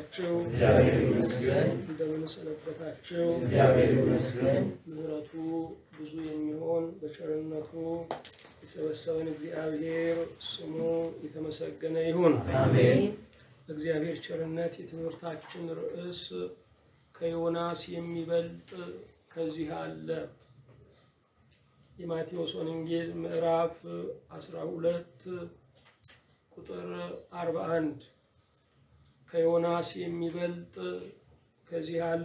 ዋላችሁ? እግዚአብሔር ይመስገን። እንደምን ሰነበታችሁ? እግዚአብሔር ይመስገን። ምሕረቱ ብዙ የሚሆን በቸርነቱ የሰበሰበን እግዚአብሔር ስሙ የተመሰገነ ይሁን። አሜን። በእግዚአብሔር ቸርነት የትምህርታችን ርዕስ ከዮናስ የሚበልጥ ከዚህ አለ። የማቴዎስ ወንጌል ምዕራፍ 12 ቁጥር 41 ከዮናስ የሚበልጥ ከዚህ አለ።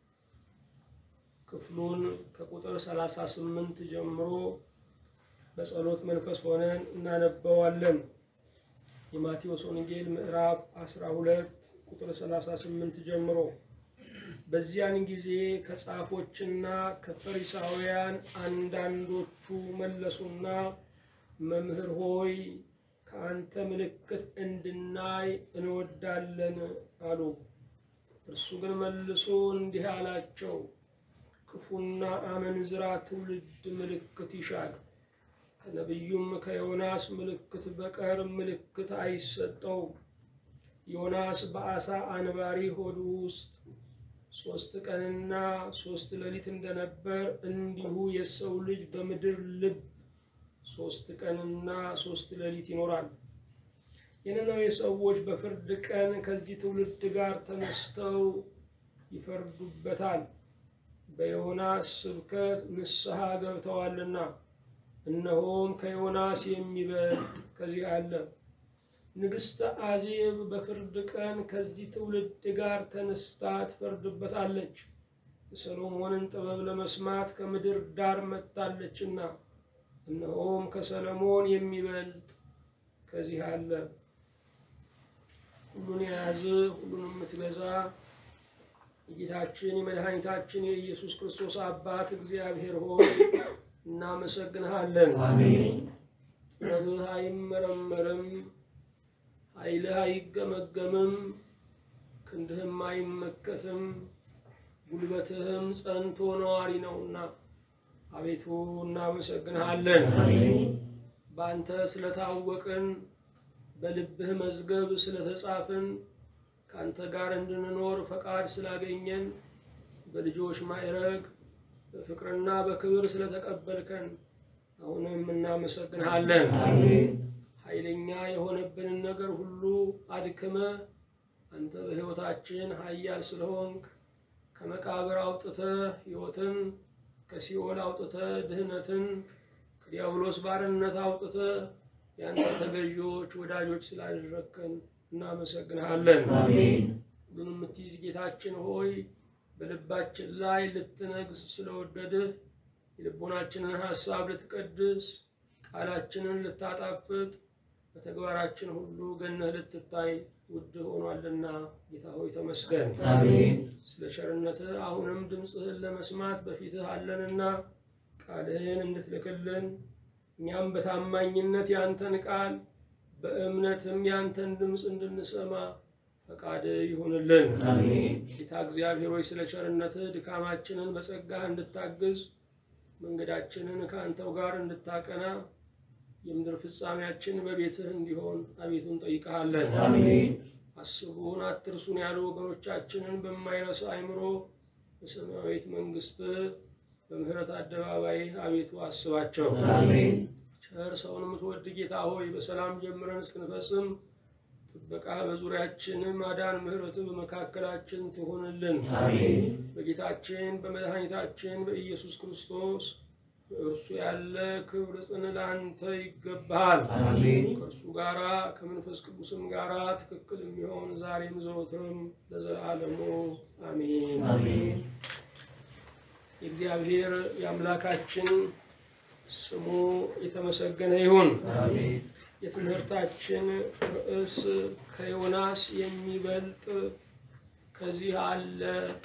ክፍሉን ከቁጥር 38 ጀምሮ በጸሎት መንፈስ ሆነን እናነበዋለን። የማቴዎስ ወንጌል ምዕራፍ 12 ቁጥር 38 ጀምሮ በዚያን ጊዜ ከጻፎችና ከፈሪሳውያን አንዳንዶቹ መለሱና መምህር ሆይ ከአንተ ምልክት እንድናይ እንወዳለን አሉ። እርሱ ግን መልሶ እንዲህ አላቸው፣ ክፉና አመንዝራ ትውልድ ምልክት ይሻል፣ ከነቢዩም ከዮናስ ምልክት በቀር ምልክት አይሰጠውም። ዮናስ በአሳ አንባሪ ሆድ ውስጥ ሶስት ቀንና ሶስት ሌሊት እንደነበር እንዲሁ የሰው ልጅ በምድር ልብ ሶስት ቀንና ሶስት ሌሊት ይኖራል። የነነዌ ሰዎች በፍርድ ቀን ከዚህ ትውልድ ጋር ተነስተው ይፈርዱበታል፣ በዮናስ ስብከት ንስሐ ገብተዋልና። እነሆም ከዮናስ የሚበልጥ ከዚህ አለ። ንግሥተ አዜብ በፍርድ ቀን ከዚህ ትውልድ ጋር ተነስታ ትፈርድበታለች፣ የሰሎሞንን ጥበብ ለመስማት ከምድር ዳር መጥታለችና። እነሆም ከሰለሞን የሚበልጥ ከዚህ አለ። ሁሉን የያዘ ሁሉን የምትገዛ የጌታችን የመድኃኒታችን የኢየሱስ ክርስቶስ አባት እግዚአብሔር ሆይ እናመሰግንሃለን። አሜን። ጥበብህ አይመረመርም፣ ኃይልህ አይገመገምም፣ ክንድህም አይመከትም፣ ጉልበትህም ጸንቶ ነዋሪ ነውና አቤቱ እናመሰግንሃለን። አሜን። በአንተ ስለታወቅን በልብህ መዝገብ ስለተጻፍን ከአንተ ጋር እንድንኖር ፈቃድ ስላገኘን በልጆች ማዕረግ በፍቅርና በክብር ስለተቀበልከን አሁንም እናመሰግንሃለን። አሜን። ኃይለኛ የሆነብንን ነገር ሁሉ አድክመ አንተ በሕይወታችን ኃያል ስለሆንክ ከመቃብር አውጥተ ሕይወትን ከሲኦል አውጥተ ድህነትን ከዲያብሎስ ባርነት አውጥተ የአንተ ተገዢዎች ወዳጆች ስላደረግከን እናመሰግንሃለን። አሜን። ሁሉን የምትይዝ ጌታችን ሆይ በልባችን ላይ ልትነግስ ስለወደድህ የልቦናችንን ሀሳብ ልትቀድስ ቃላችንን ልታጣፍጥ በተግባራችን ሁሉ ገነህ ልትታይ ውድ ሆኗልና ጌታ ሆይ ተመስገን። አሜን። ስለ ቸርነትህ አሁንም ድምፅህን ለመስማት በፊትህ አለንና ቃልህን እንድትልክልን እኛም በታማኝነት ያንተን ቃል በእምነትም ያንተን ድምፅ እንድንሰማ ፈቃድ ይሁንልን። አሜን። ጌታ እግዚአብሔር ሆይ ስለ ቸርነትህ ድካማችንን በጸጋህ እንድታግዝ መንገዳችንን ከአንተው ጋር እንድታቀና የምድር ፍጻሜያችን በቤትህ እንዲሆን አቤቱ እንጠይቀሃለን። አሜን። አስቡን አትርሱን ያሉ ወገኖቻችንን በማይረሳ አእምሮ በሰማያዊት መንግስት በምህረት አደባባይ አቤቱ አስባቸው። አሜን። ቸር ሰውን የምትወድ ጌታ ሆይ በሰላም ጀምረን እስክንፈጽም ጥበቃ በዙሪያችን ማዳን ምህረት በመካከላችን ትሆንልን። አሜን። በጌታችን በመድኃኒታችን በኢየሱስ ክርስቶስ በእርሱ ያለ ክብር ጽን ለአንተ ይገባሃል። አሜን። ከእርሱ ጋራ ከመንፈስ ቅዱስም ጋራ ትክክል የሚሆን ዛሬም ዘወትርም ለዘላለሙ አሜን። አሜን። የእግዚአብሔር የአምላካችን ስሙ የተመሰገነ ይሁን። አሜን። የትምህርታችን ርዕስ ከዮናስ የሚበልጥ ከዚህ አለ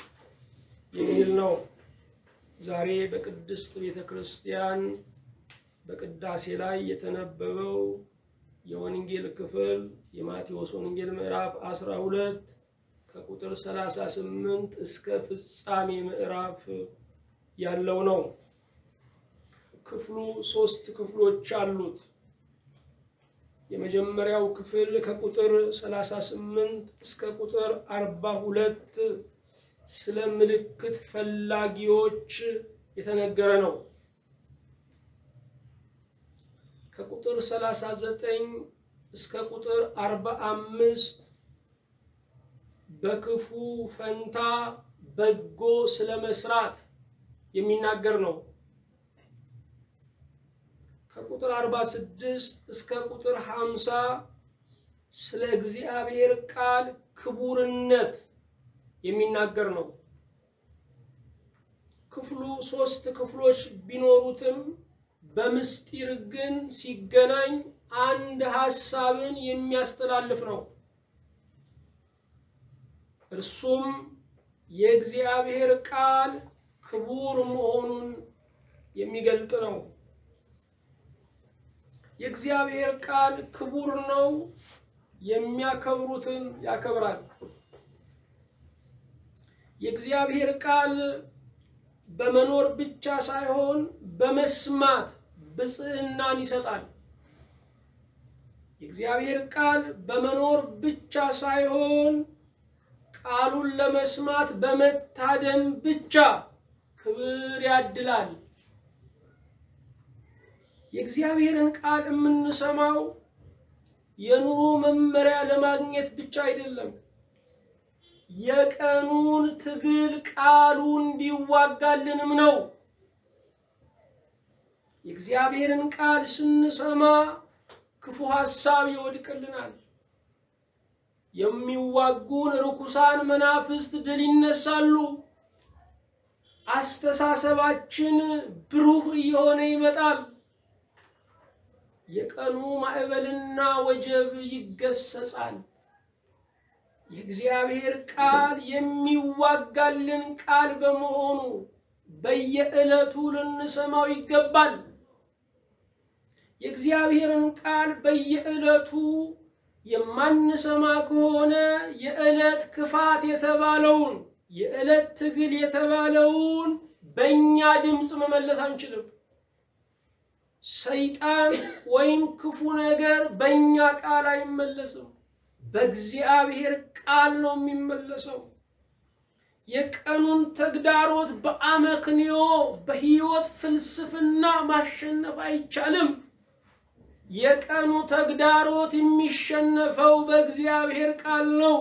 የሚል ነው። ዛሬ በቅድስት ቤተ ክርስቲያን በቅዳሴ ላይ የተነበበው የወንጌል ክፍል የማቴዎስ ወንጌል ምዕራፍ 12 ከቁጥር 38 እስከ ፍጻሜ ምዕራፍ ያለው ነው። ክፍሉ ሶስት ክፍሎች አሉት። የመጀመሪያው ክፍል ከቁጥር 38 እስከ ቁጥር 42 ስለ ምልክት ፈላጊዎች የተነገረ ነው። ከቁጥር 39 እስከ ቁጥር 45 በክፉ ፈንታ በጎ ስለ መስራት የሚናገር ነው። ከቁጥር 46 እስከ ቁጥር 50 ስለ እግዚአብሔር ቃል ክቡርነት የሚናገር ነው። ክፍሉ ሶስት ክፍሎች ቢኖሩትም በምስጢር ግን ሲገናኝ አንድ ሐሳብን የሚያስተላልፍ ነው። እርሱም የእግዚአብሔር ቃል ክቡር መሆኑን የሚገልጥ ነው። የእግዚአብሔር ቃል ክቡር ነው፣ የሚያከብሩትን ያከብራል። የእግዚአብሔር ቃል በመኖር ብቻ ሳይሆን በመስማት ብፅዕናን ይሰጣል። የእግዚአብሔር ቃል በመኖር ብቻ ሳይሆን ቃሉን ለመስማት በመታደም ብቻ ክብር ያድላል። የእግዚአብሔርን ቃል የምንሰማው የኑሮ መመሪያ ለማግኘት ብቻ አይደለም። የቀኑን ትግል ቃሉ እንዲዋጋልንም ነው። የእግዚአብሔርን ቃል ስንሰማ ክፉ ሐሳብ ይወድቅልናል። የሚዋጉን ርኩሳን መናፍስት ድል ይነሳሉ። አስተሳሰባችን ብሩህ እየሆነ ይመጣል። የቀኑ ማዕበልና ወጀብ ይገሰጻል። የእግዚአብሔር ቃል የሚዋጋልን ቃል በመሆኑ በየዕለቱ ልንሰማው ይገባል። የእግዚአብሔርን ቃል በየዕለቱ የማንሰማ ከሆነ የዕለት ክፋት የተባለውን የዕለት ትግል የተባለውን በእኛ ድምፅ መመለስ አንችልም። ሰይጣን ወይም ክፉ ነገር በእኛ ቃል አይመለስም። በእግዚአብሔር ቃል ነው የሚመለሰው። የቀኑን ተግዳሮት በአመክንዮ በሕይወት ፍልስፍና ማሸነፍ አይቻልም። የቀኑ ተግዳሮት የሚሸነፈው በእግዚአብሔር ቃል ነው።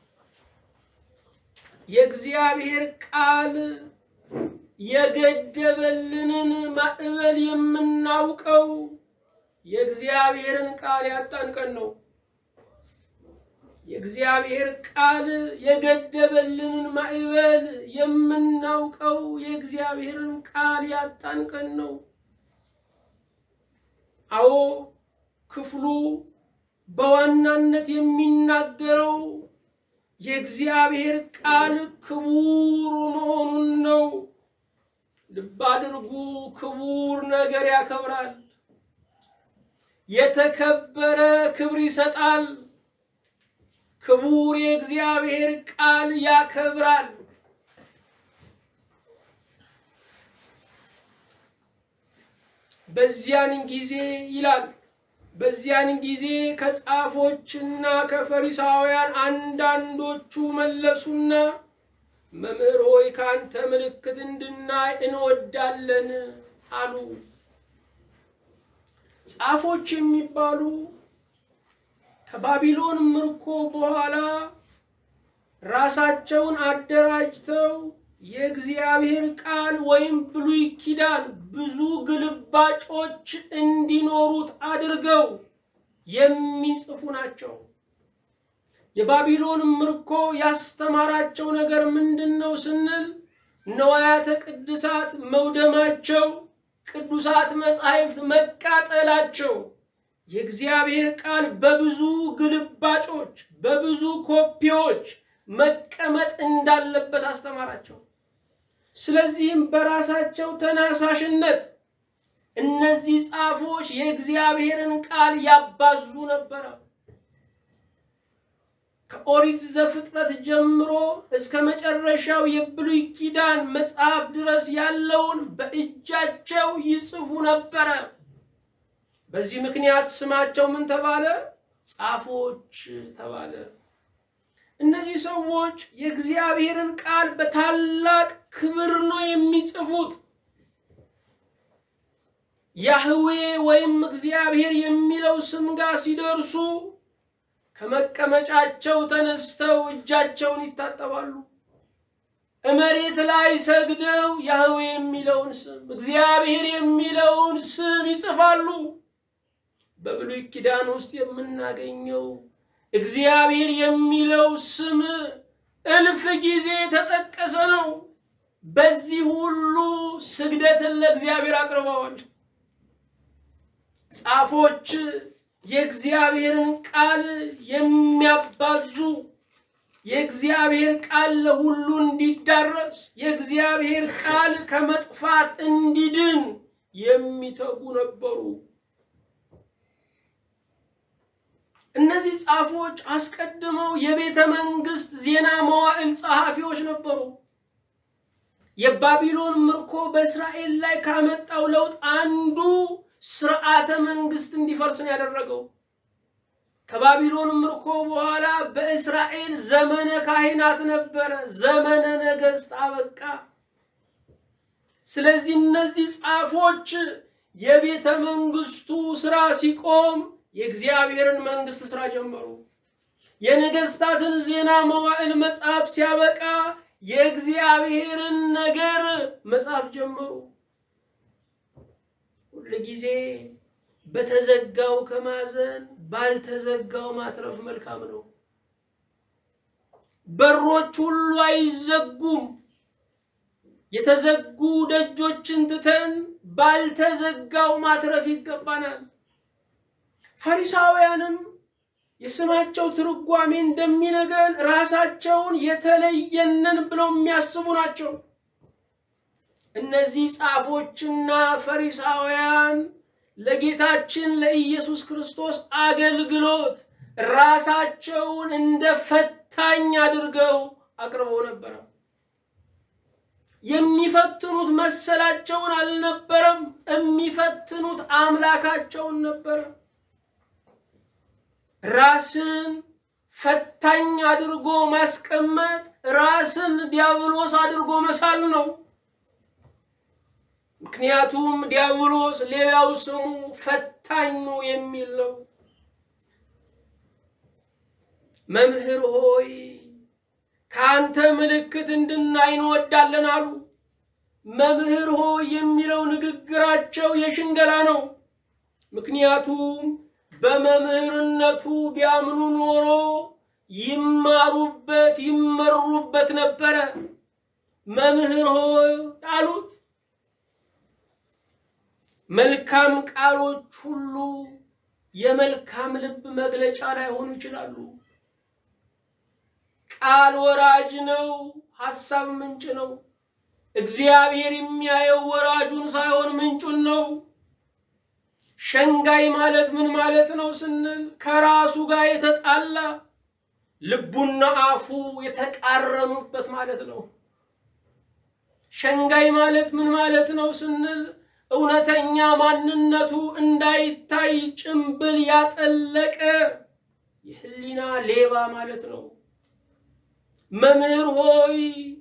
የእግዚአብሔር ቃል የገደበልንን ማዕበል የምናውቀው የእግዚአብሔርን ቃል ያጣን ቀን ነው። የእግዚአብሔር ቃል የገደበልንን ማዕበል የምናውቀው የእግዚአብሔርን ቃል ያጣን ቀን ነው። አዎ ክፍሉ በዋናነት የሚናገረው የእግዚአብሔር ቃል ክቡር መሆኑን ነው። ልብ አድርጉ፣ ክቡር ነገር ያከብራል። የተከበረ ክብር ይሰጣል። ክቡር የእግዚአብሔር ቃል ያከብራል። በዚያን ጊዜ ይላል በዚያን ጊዜ ከጻፎችና ከፈሪሳውያን አንዳንዶቹ መለሱና መምህር ሆይ ካንተ ምልክት እንድናይ እንወዳለን አሉ። ጻፎች የሚባሉ ከባቢሎን ምርኮ በኋላ ራሳቸውን አደራጅተው የእግዚአብሔር ቃል ወይም ብሉይ ኪዳን ብዙ ግልባጮች እንዲኖሩት አድርገው የሚጽፉ ናቸው። የባቢሎን ምርኮ ያስተማራቸው ነገር ምንድን ነው ስንል ነዋያተ ቅድሳት መውደማቸው፣ ቅዱሳት መጻሕፍት መቃጠላቸው የእግዚአብሔር ቃል በብዙ ግልባጮች በብዙ ኮፒዎች መቀመጥ እንዳለበት አስተማራቸው። ስለዚህም በራሳቸው ተነሳሽነት እነዚህ ጻፎች የእግዚአብሔርን ቃል ያባዙ ነበረ። ከኦሪት ዘፍጥረት ጀምሮ እስከ መጨረሻው የብሉይ ኪዳን መጽሐፍ ድረስ ያለውን በእጃቸው ይጽፉ ነበረ። በዚህ ምክንያት ስማቸው ምን ተባለ? ጻፎች ተባለ። እነዚህ ሰዎች የእግዚአብሔርን ቃል በታላቅ ክብር ነው የሚጽፉት። ያህዌ ወይም እግዚአብሔር የሚለው ስም ጋር ሲደርሱ ከመቀመጫቸው ተነስተው እጃቸውን ይታጠባሉ። መሬት ላይ ሰግደው ያህዌ የሚለውን ስም እግዚአብሔር የሚለውን ስም ይጽፋሉ። በብሉይ ኪዳን ውስጥ የምናገኘው እግዚአብሔር የሚለው ስም እልፍ ጊዜ የተጠቀሰ ነው። በዚህ ሁሉ ስግደትን ለእግዚአብሔር አቅርበዋል። ጻፎች የእግዚአብሔርን ቃል የሚያባዙ የእግዚአብሔር ቃል ለሁሉ እንዲዳረስ የእግዚአብሔር ቃል ከመጥፋት እንዲድን የሚተጉ ነበሩ። እነዚህ ጻፎች አስቀድመው የቤተ መንግስት ዜና መዋዕል ጸሐፊዎች ነበሩ። የባቢሎን ምርኮ በእስራኤል ላይ ካመጣው ለውጥ አንዱ ስርዓተ መንግስት እንዲፈርስ ነው ያደረገው። ከባቢሎን ምርኮ በኋላ በእስራኤል ዘመነ ካህናት ነበረ፣ ዘመነ ነገስት አበቃ። ስለዚህ እነዚህ ጻፎች የቤተ መንግስቱ ስራ ሲቆም የእግዚአብሔርን መንግስት ስራ ጀመሩ። የነገስታትን ዜና መዋዕል መጽሐፍ ሲያበቃ የእግዚአብሔርን ነገር መጽሐፍ ጀመሩ። ሁል ጊዜ በተዘጋው ከማዘን ባልተዘጋው ማትረፍ መልካም ነው። በሮች ሁሉ አይዘጉም። የተዘጉ ደጆችን ትተን ባልተዘጋው ማትረፍ ይገባናል። ፈሪሳውያንም የስማቸው ትርጓሜ እንደሚነግረን ራሳቸውን የተለየንን ብለው የሚያስቡ ናቸው። እነዚህ ጻፎችና ፈሪሳውያን ለጌታችን ለኢየሱስ ክርስቶስ አገልግሎት ራሳቸውን እንደ ፈታኝ አድርገው አቅርበው ነበረ። የሚፈትኑት መሰላቸውን አልነበረም፣ የሚፈትኑት አምላካቸውን ነበረ። ራስን ፈታኝ አድርጎ ማስቀመጥ ራስን ዲያብሎስ አድርጎ መሳል ነው። ምክንያቱም ዲያብሎስ ሌላው ስሙ ፈታኙ የሚል ነው። መምህር ሆይ ከአንተ ምልክት እንድናይ እንወዳለን አሉ። መምህር ሆይ የሚለው ንግግራቸው የሽንገላ ነው። ምክንያቱም በመምህርነቱ ቢያምኑ ኖሮ ይማሩበት ይመሩበት ነበረ። መምህር ሆይ አሉት። መልካም ቃሎች ሁሉ የመልካም ልብ መግለጫ ላይሆኑ ይችላሉ። ቃል ወራጅ ነው፣ ሐሳብ ምንጭ ነው። እግዚአብሔር የሚያየው ወራጁን ሳይሆን ምንጩን ነው። ሸንጋይ ማለት ምን ማለት ነው ስንል ከራሱ ጋር የተጣላ ልቡና አፉ የተቃረኑበት ማለት ነው። ሸንጋይ ማለት ምን ማለት ነው ስንል እውነተኛ ማንነቱ እንዳይታይ ጭምብል ያጠለቀ የህሊና ሌባ ማለት ነው። መምህር ሆይ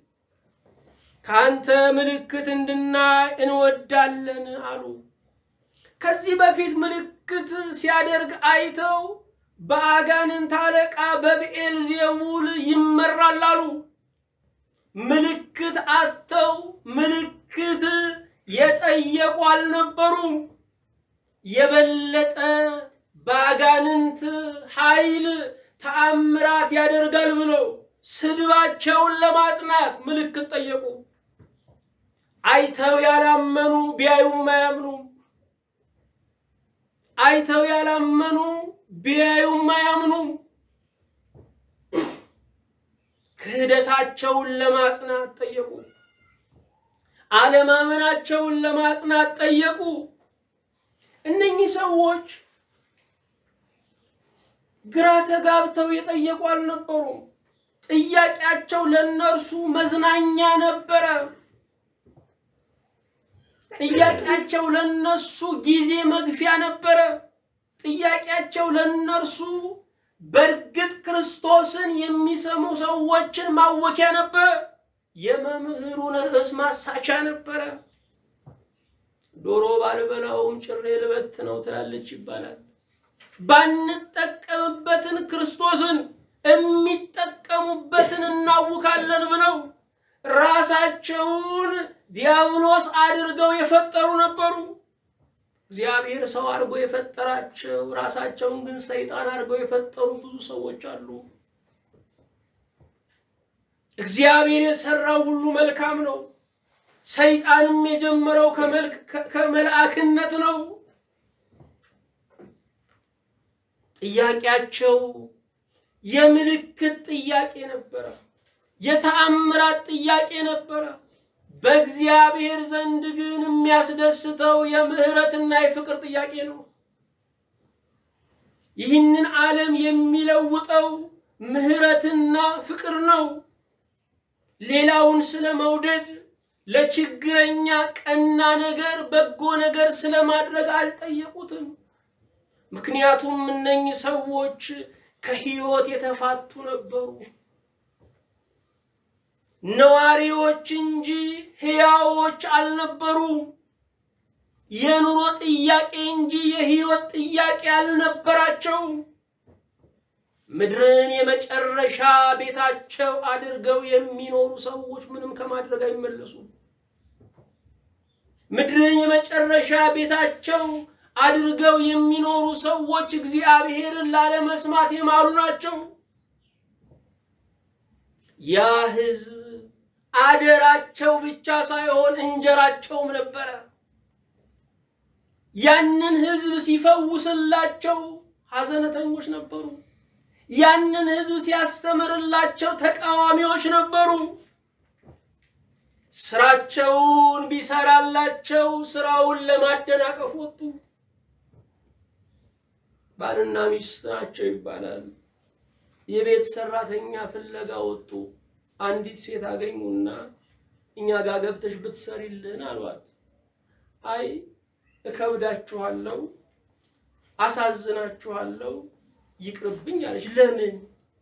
ከአንተ ምልክት እንድናይ እንወዳለን አሉ። ከዚህ በፊት ምልክት ሲያደርግ አይተው በአጋንንት አለቃ በብኤል ዜቡል ይመራል አሉ። ምልክት አጥተው ምልክት የጠየቁ አልነበሩም። የበለጠ በአጋንንት ኃይል ተአምራት ያደርጋል ብለው ስድባቸውን ለማጽናት ምልክት ጠየቁ። አይተው ያላመኑ ቢያዩም አያምኑም። አይተው ያላመኑ ቢያዩም አያምኑም። ክህደታቸውን ለማጽናት ጠየቁ። አለማመናቸውን ለማጽናት ጠየቁ። እነኚህ ሰዎች ግራ ተጋብተው የጠየቁ አልነበሩም። ጥያቄያቸው ለእነርሱ መዝናኛ ነበረ። ጥያቄያቸው ለነሱ ጊዜ መግፊያ ነበረ። ጥያቄያቸው ለነርሱ በእርግጥ ክርስቶስን የሚሰሙ ሰዎችን ማወኪያ ነበረ። የመምህሩን ርዕስ ማሳቻ ነበረ። ዶሮ ባልበላውም ጭሬ ልበት ነው ትላለች ይባላል። ባንጠቀምበትን ክርስቶስን የሚጠቀሙበትን እናውካለን ብለው ራሳቸውን ዲያብሎስ አድርገው የፈጠሩ ነበሩ። እግዚአብሔር ሰው አድርጎ የፈጠራቸው ራሳቸውን ግን ሰይጣን አድርገው የፈጠሩ ብዙ ሰዎች አሉ። እግዚአብሔር የሰራው ሁሉ መልካም ነው። ሰይጣንም የጀመረው ከመልአክነት ነው። ጥያቄያቸው የምልክት ጥያቄ ነበረ። የተአምራት ጥያቄ ነበረ። በእግዚአብሔር ዘንድ ግን የሚያስደስተው የምህረትና የፍቅር ጥያቄ ነው። ይህንን ዓለም የሚለውጠው ምህረትና ፍቅር ነው። ሌላውን ስለ መውደድ ለችግረኛ ቀና ነገር፣ በጎ ነገር ስለማድረግ አልጠየቁትም። ምክንያቱም እነኚህ ሰዎች ከህይወት የተፋቱ ነበሩ። ነዋሪዎች እንጂ ህያዎች አልነበሩም። የኑሮ ጥያቄ እንጂ የህይወት ጥያቄ አልነበራቸውም። ምድርን የመጨረሻ ቤታቸው አድርገው የሚኖሩ ሰዎች ምንም ከማድረግ አይመለሱም። ምድርን የመጨረሻ ቤታቸው አድርገው የሚኖሩ ሰዎች እግዚአብሔርን ላለመስማት የማሉ ናቸው። ያ ህዝብ አደራቸው ብቻ ሳይሆን እንጀራቸውም ነበረ። ያንን ህዝብ ሲፈውስላቸው ሐዘነተኞች ነበሩ። ያንን ህዝብ ሲያስተምርላቸው ተቃዋሚዎች ነበሩ። ስራቸውን ቢሰራላቸው ስራውን ለማደናቀፍ ወጡ። ባልና ሚስት ናቸው ይባላል። የቤት ሰራተኛ ፍለጋ ወጡ። አንዲት ሴት አገኙና እኛ ጋር ገብተሽ ብትሰሪልን አሏት። አይ እከብዳችኋለሁ፣ አሳዝናችኋለሁ፣ ይቅርብኝ አለች። ለምን?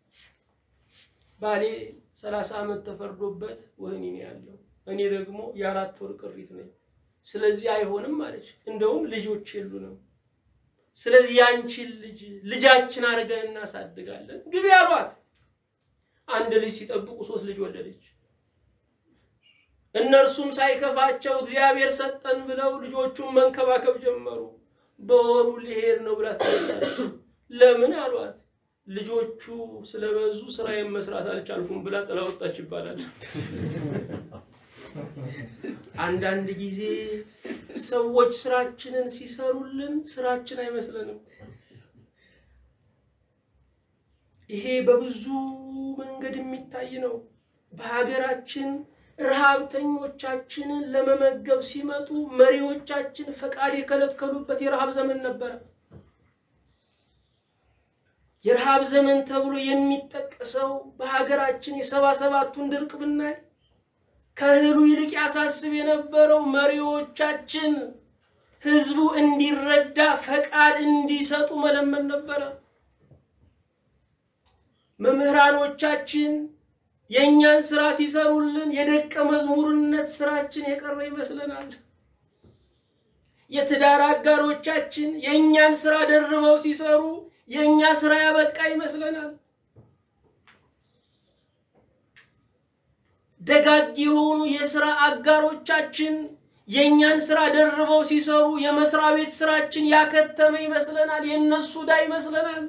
ባሌ ሰላሳ ዓመት ተፈርዶበት ወህኒ ነው ያለው፣ እኔ ደግሞ የአራት ወር ቅሪት ነኝ። ስለዚህ አይሆንም አለች። እንደውም ልጆች የሉንም ስለዚህ ያንቺን ልጅ ልጃችን አድርገን እናሳድጋለን ግቢ አሏት። አንድ ልጅ ሲጠብቁ ሶስት ልጅ ወለደች። እነርሱም ሳይከፋቸው እግዚአብሔር ሰጠን ብለው ልጆቹን መንከባከብ ጀመሩ። በወሩ ሊሄድ ነው ብላ ተነሳች። ለምን አሏት። ልጆቹ ስለበዙ ስራዬን መስራት አልቻልኩም ብላ ጥላ ወጣች ይባላል። አንዳንድ ጊዜ ሰዎች ስራችንን ሲሰሩልን ስራችን አይመስለንም። ይሄ በብዙ መንገድ የሚታይ ነው። በሀገራችን ረሃብተኞቻችንን ለመመገብ ሲመጡ መሪዎቻችን ፈቃድ የከለከሉበት የረሃብ ዘመን ነበረ። የረሃብ ዘመን ተብሎ የሚጠቀሰው በሀገራችን የሰባ ሰባቱን ድርቅ ብናይ ከእህሉ ይልቅ ያሳስብ የነበረው መሪዎቻችን ህዝቡ እንዲረዳ ፈቃድ እንዲሰጡ መለመን ነበረ። መምህራኖቻችን የእኛን ስራ ሲሰሩልን የደቀ መዝሙርነት ስራችን የቀረ ይመስለናል። የትዳር አጋሮቻችን የእኛን ስራ ደርበው ሲሰሩ የእኛ ስራ ያበቃ ይመስለናል። ደጋግ የሆኑ የስራ አጋሮቻችን የእኛን ስራ ደርበው ሲሰሩ የመስሪያ ቤት ስራችን ያከተመ ይመስለናል። የእነሱ ዕዳ ይመስለናል።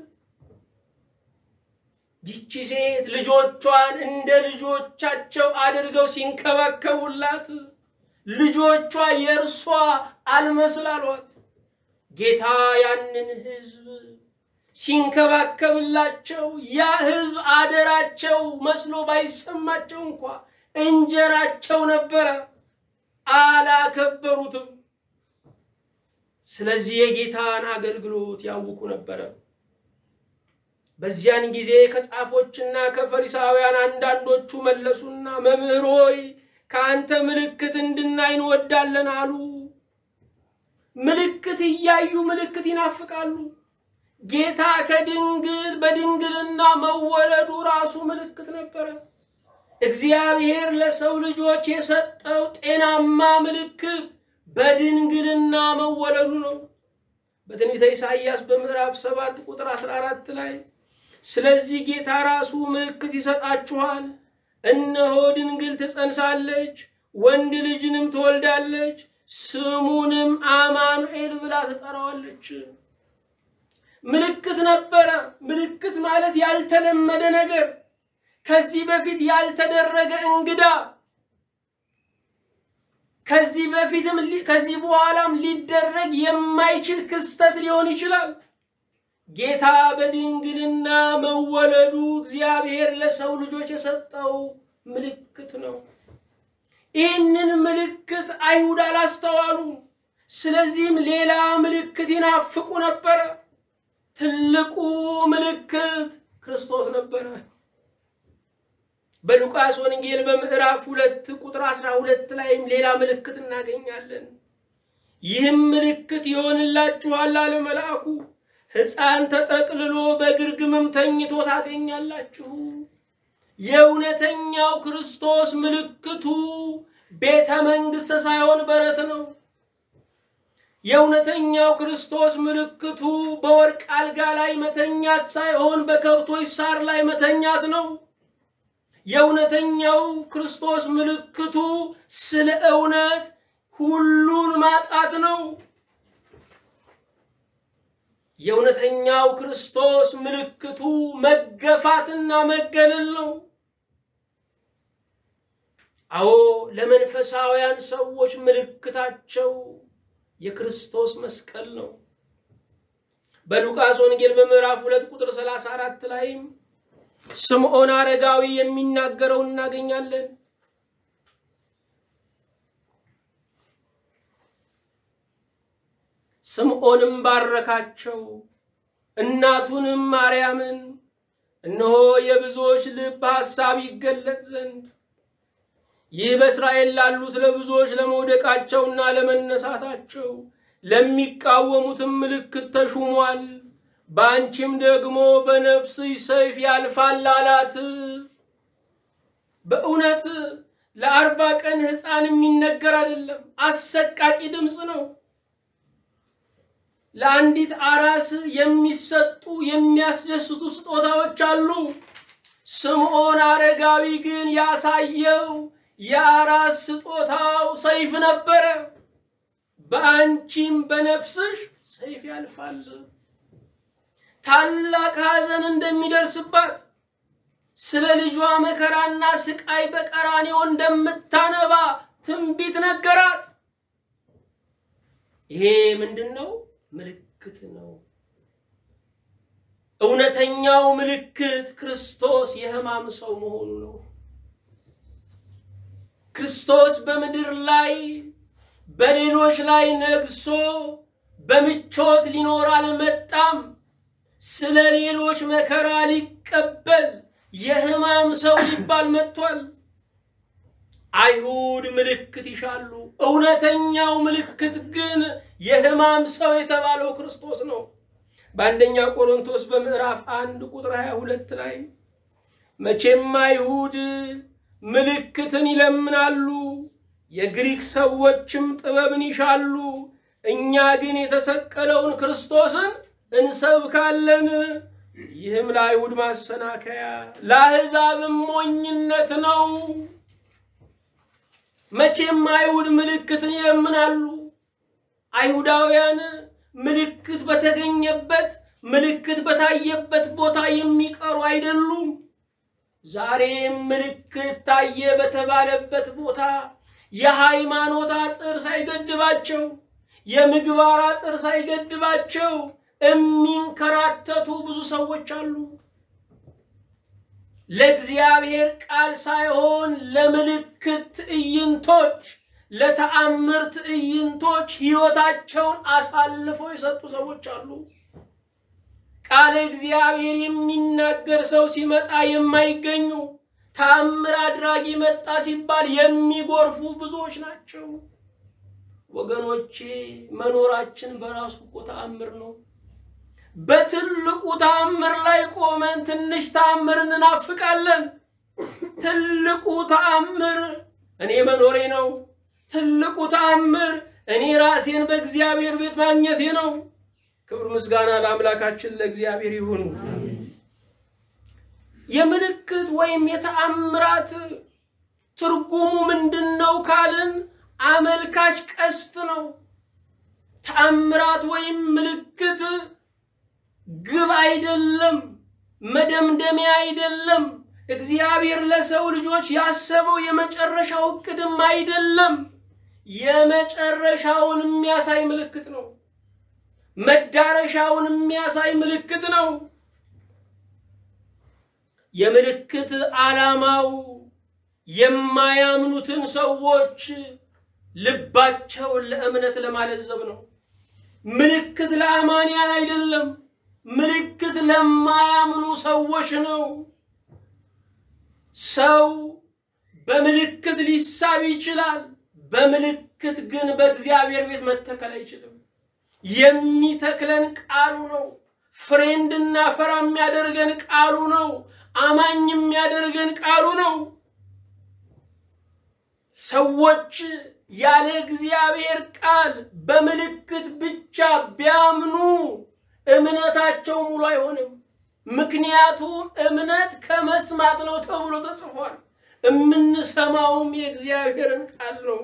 ይቺ ሴት ልጆቿን እንደ ልጆቻቸው አድርገው ሲንከባከቡላት ልጆቿ የእርሷ አልመስላሏት። ጌታ ያንን ህዝብ ሲንከባከብላቸው ያ ህዝብ አደራቸው መስሎ ባይሰማቸው እንኳ እንጀራቸው ነበረ፣ አላከበሩትም። ስለዚህ የጌታን አገልግሎት ያውቁ ነበረ። በዚያን ጊዜ ከጻፎችና ከፈሪሳውያን አንዳንዶቹ መለሱና መምህር ሆይ ከአንተ ምልክት እንድናይ እንወዳለን አሉ። ምልክት እያዩ ምልክት ይናፍቃሉ። ጌታ ከድንግል በድንግልና መወለዱ ራሱ ምልክት ነበረ። እግዚአብሔር ለሰው ልጆች የሰጠው ጤናማ ምልክት በድንግልና መወለዱ ነው። በትንቢተ ኢሳይያስ በምዕራፍ 7 ቁጥር 14 ላይ ስለዚህ ጌታ ራሱ ምልክት ይሰጣችኋል፣ እነሆ ድንግል ትጸንሳለች፣ ወንድ ልጅንም ትወልዳለች፣ ስሙንም አማኑኤል ብላ ትጠራዋለች። ምልክት ነበረ። ምልክት ማለት ያልተለመደ ነገር፣ ከዚህ በፊት ያልተደረገ እንግዳ፣ ከዚህ በፊትም ከዚህ በኋላም ሊደረግ የማይችል ክስተት ሊሆን ይችላል። ጌታ በድንግልና መወለዱ እግዚአብሔር ለሰው ልጆች የሰጠው ምልክት ነው። ይህንን ምልክት አይሁድ አላስተዋሉም። ስለዚህም ሌላ ምልክት ይናፍቁ ነበረ። ትልቁ ምልክት ክርስቶስ ነበረ። በሉቃስ ወንጌል በምዕራፍ ሁለት ቁጥር አስራ ሁለት ላይም ሌላ ምልክት እናገኛለን። ይህም ምልክት ይሆንላችኋል አለ መልአኩ፣ ሕፃን ተጠቅልሎ በግርግምም ተኝቶ ታገኛላችሁ። የእውነተኛው ክርስቶስ ምልክቱ ቤተ መንግሥት ሳይሆን በረት ነው። የእውነተኛው ክርስቶስ ምልክቱ በወርቅ አልጋ ላይ መተኛት ሳይሆን በከብቶች ሳር ላይ መተኛት ነው። የእውነተኛው ክርስቶስ ምልክቱ ስለ እውነት ሁሉን ማጣት ነው። የእውነተኛው ክርስቶስ ምልክቱ መገፋትና መገለል ነው። አዎ ለመንፈሳውያን ሰዎች ምልክታቸው የክርስቶስ መስቀል ነው። በሉቃስ ወንጌል በምዕራፍ ሁለት ቁጥር 34 ላይም ስምዖን አረጋዊ የሚናገረው እናገኛለን። ስምዖንም ባረካቸው፣ እናቱንም ማርያምን እነሆ የብዙዎች ልብ ሐሳብ ይገለጥ ዘንድ ይህ በእስራኤል ላሉት ለብዙዎች ለመውደቃቸውና ለመነሳታቸው ለሚቃወሙትም ምልክት ተሹሟል። በአንቺም ደግሞ በነፍስሽ ሰይፍ ያልፋል አላት። በእውነት ለአርባ ቀን ሕፃን የሚነገር አይደለም፣ አሰቃቂ ድምፅ ነው። ለአንዲት አራስ የሚሰጡ የሚያስደስቱ ስጦታዎች አሉ። ስምዖን አረጋዊ ግን ያሳየው የአራስ ስጦታው ሰይፍ ነበረ። በአንቺም በነፍስሽ ሰይፍ ያልፋል። ታላቅ ሐዘን እንደሚደርስባት ስለ ልጇ መከራና ስቃይ በቀራንዮ እንደምታነባ ትንቢት ነገራት። ይሄ ምንድን ነው? ምልክት ነው። እውነተኛው ምልክት ክርስቶስ የሕማም ሰው መሆኑ ነው። ክርስቶስ በምድር ላይ በሌሎች ላይ ነግሶ በምቾት ሊኖር አልመጣም። ስለ ሌሎች መከራ ሊቀበል የሕማም ሰው ሊባል መጥቷል። አይሁድ ምልክት ይሻሉ። እውነተኛው ምልክት ግን የሕማም ሰው የተባለው ክርስቶስ ነው። በአንደኛ ቆሮንቶስ በምዕራፍ አንድ ቁጥር 22 ላይ መቼም አይሁድ ምልክትን ይለምናሉ፣ የግሪክ ሰዎችም ጥበብን ይሻሉ፣ እኛ ግን የተሰቀለውን ክርስቶስን እንሰብካለን። ይህም ለአይሁድ ማሰናከያ ለአሕዛብም ሞኝነት ነው። መቼም አይሁድ ምልክትን ይለምናሉ። አይሁዳውያን ምልክት በተገኘበት ምልክት በታየበት ቦታ የሚቀሩ አይደሉም። ዛሬም ምልክት ታየ በተባለበት ቦታ የሃይማኖት አጥር ሳይገድባቸው፣ የምግባር አጥር ሳይገድባቸው የሚንከራተቱ ብዙ ሰዎች አሉ። ለእግዚአብሔር ቃል ሳይሆን ለምልክት ትዕይንቶች፣ ለተአምር ትዕይንቶች ሕይወታቸውን አሳልፈው የሰጡ ሰዎች አሉ። ቃለ እግዚአብሔር የሚናገር ሰው ሲመጣ የማይገኙ ተአምር አድራጊ መጣ ሲባል የሚጎርፉ ብዙዎች ናቸው። ወገኖቼ መኖራችን በራሱ እኮ ተአምር ነው። በትልቁ ተአምር ላይ ቆመን ትንሽ ተአምር እንናፍቃለን። ትልቁ ተአምር እኔ መኖሬ ነው። ትልቁ ተአምር እኔ ራሴን በእግዚአብሔር ቤት ማግኘቴ ነው። ክብር ምስጋና ለአምላካችን ለእግዚአብሔር ይሁን። የምልክት ወይም የተአምራት ትርጉሙ ምንድን ነው ካልን አመልካች ቀስት ነው። ተአምራት ወይም ምልክት ግብ አይደለም፣ መደምደሚያ አይደለም። እግዚአብሔር ለሰው ልጆች ያሰበው የመጨረሻው እቅድም አይደለም። የመጨረሻውን የሚያሳይ ምልክት ነው። መዳረሻውን የሚያሳይ ምልክት ነው። የምልክት ዓላማው የማያምኑትን ሰዎች ልባቸውን ለእምነት ለማለዘብ ነው። ምልክት ለአማንያን አይደለም። ምልክት ለማያምኑ ሰዎች ነው። ሰው በምልክት ሊሳብ ይችላል። በምልክት ግን በእግዚአብሔር ቤት መተከል አይችልም። የሚተክለን ቃሉ ነው። ፍሬ እንድናፈራ የሚያደርገን ቃሉ ነው። አማኝ የሚያደርገን ቃሉ ነው። ሰዎች ያለ እግዚአብሔር ቃል በምልክት ብቻ ቢያምኑ እምነታቸው ሙሉ አይሆንም። ምክንያቱም እምነት ከመስማት ነው ተብሎ ተጽፏል። የምንሰማውም የእግዚአብሔርን ቃል ነው።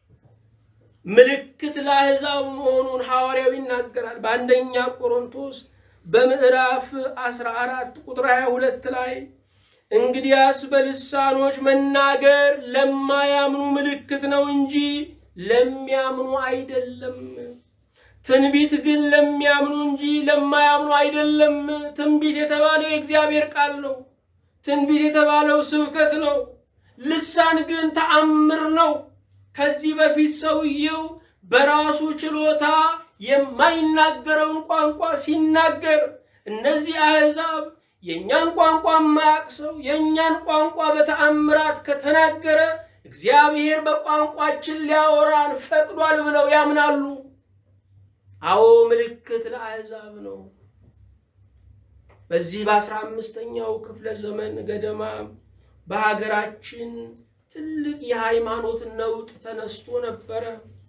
ምልክት ለአሕዛብ መሆኑን ሐዋርያው ይናገራል። በአንደኛ ቆሮንቶስ በምዕራፍ 14 ቁጥር 22 ላይ እንግዲያስ በልሳኖች መናገር ለማያምኑ ምልክት ነው እንጂ ለሚያምኑ አይደለም። ትንቢት ግን ለሚያምኑ እንጂ ለማያምኑ አይደለም። ትንቢት የተባለው የእግዚአብሔር ቃል ነው። ትንቢት የተባለው ስብከት ነው። ልሳን ግን ተአምር ነው። ከዚህ በፊት ሰውየው በራሱ ችሎታ የማይናገረውን ቋንቋ ሲናገር እነዚህ አሕዛብ የእኛን ቋንቋ የማያውቅ ሰው የእኛን ቋንቋ በተአምራት ከተናገረ እግዚአብሔር በቋንቋችን ሊያወራን ፈቅዷል ብለው ያምናሉ። አዎ ምልክት ለአሕዛብ ነው። በዚህ በአስራ አምስተኛው ክፍለ ዘመን ገደማ በሀገራችን ትልቅ የሃይማኖት ነውጥ ተነስቶ ነበረ።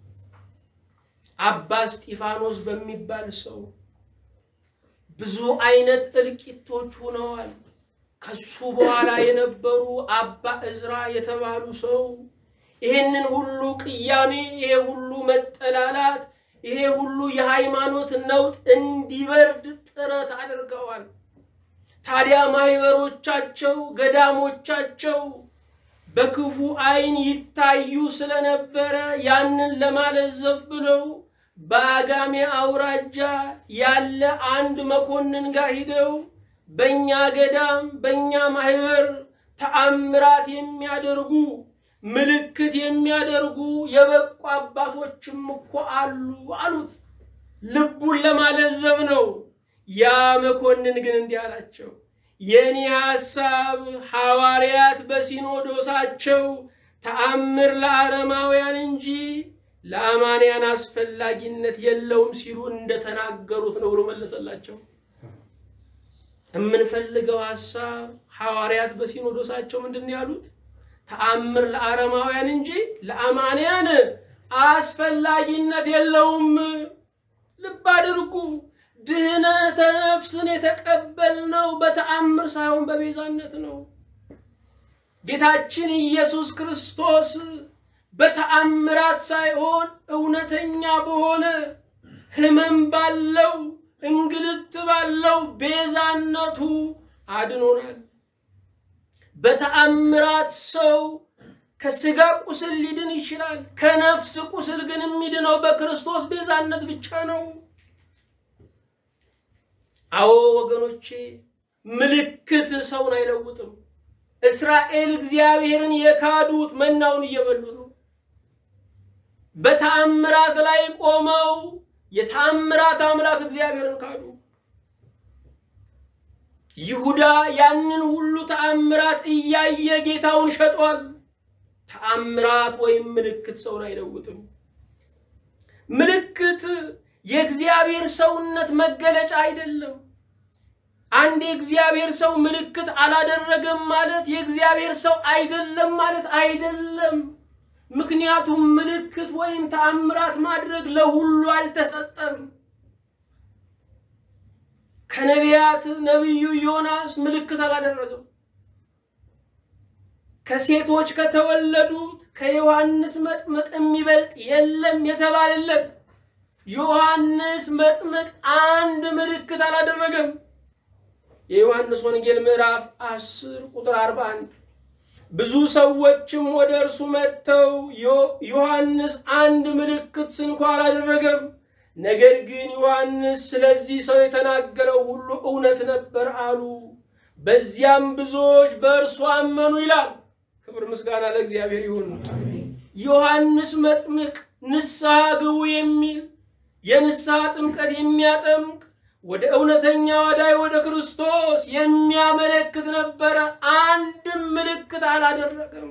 አባ እስጢፋኖስ በሚባል ሰው ብዙ አይነት እልቂቶች ሆነዋል። ከሱ በኋላ የነበሩ አባ እዝራ የተባሉ ሰው ይሄንን ሁሉ ቅያሜ፣ ይሄ ሁሉ መጠላላት፣ ይሄ ሁሉ የሃይማኖት ነውጥ እንዲበርድ ጥረት አድርገዋል። ታዲያ ማህበሮቻቸው፣ ገዳሞቻቸው በክፉ አይን ይታዩ ስለነበረ ያንን ለማለዘብ ብለው በአጋሜ አውራጃ ያለ አንድ መኮንን ጋር ሂደው በእኛ ገዳም በእኛ ማህበር ተአምራት የሚያደርጉ ምልክት የሚያደርጉ የበቁ አባቶችም እኮ አሉ አሉት። ልቡን ለማለዘብ ነው። ያ መኮንን ግን እንዲህ አላቸው፣ የኔ ሐሳብ ሐዋርያት በሲኖዶሳቸው ተአምር ለአረማውያን እንጂ ለአማንያን አስፈላጊነት የለውም ሲሉ እንደተናገሩት ነው ብሎ መለሰላቸው። የምንፈልገው ሐሳብ ሐዋርያት በሲኖዶሳቸው ምንድን ነው ያሉት? ተአምር ለአረማውያን እንጂ ለአማንያን አስፈላጊነት የለውም። ልብ አድርጉ። ድህነተ ነፍስን የተቀበልነው በተአምር ሳይሆን በቤዛነት ነው። ጌታችን ኢየሱስ ክርስቶስ በተአምራት ሳይሆን እውነተኛ በሆነ ሕመም ባለው እንግልት ባለው ቤዛነቱ አድኖናል። በተአምራት ሰው ከስጋ ቁስል ሊድን ይችላል። ከነፍስ ቁስል ግን የሚድነው በክርስቶስ ቤዛነት ብቻ ነው። አዎ ወገኖቼ፣ ምልክት ሰውን አይለውጥም። እስራኤል እግዚአብሔርን የካዱት መናውን እየበሉ ነው። በተአምራት ላይ ቆመው የተአምራት አምላክ እግዚአብሔርን ካዱ። ይሁዳ ያንን ሁሉ ተአምራት እያየ ጌታውን ሸጧል። ተአምራት ወይም ምልክት ሰውን አይለውጥም። ምልክት የእግዚአብሔር ሰውነት መገለጫ አይደለም። አንድ የእግዚአብሔር ሰው ምልክት አላደረገም ማለት የእግዚአብሔር ሰው አይደለም ማለት አይደለም። ምክንያቱም ምልክት ወይም ተአምራት ማድረግ ለሁሉ አልተሰጠም። ከነቢያት ነቢዩ ዮናስ ምልክት አላደረገም። ከሴቶች ከተወለዱት ከዮሐንስ መጥምቅ የሚበልጥ የለም የተባለለት ዮሐንስ መጥምቅ አንድ ምልክት አላደረገም። የዮሐንስ ወንጌል ምዕራፍ 10 ቁጥር 41 ብዙ ሰዎችም ወደ እርሱ መጥተው ዮሐንስ አንድ ምልክት ስንኳ አላደረገም፣ ነገር ግን ዮሐንስ ስለዚህ ሰው የተናገረው ሁሉ እውነት ነበር አሉ። በዚያም ብዙዎች በእርሱ አመኑ ይላል። ክብር ምስጋና ለእግዚአብሔር ይሁን። ዮሐንስ መጥምቅ ንስሐ ግቡ የሚል የንስሐ ጥምቀት የሚያጠምቅ ወደ እውነተኛ ዋዳይ ወደ ክርስቶስ የሚያመለክት ነበረ። አንድም ምልክት አላደረገም።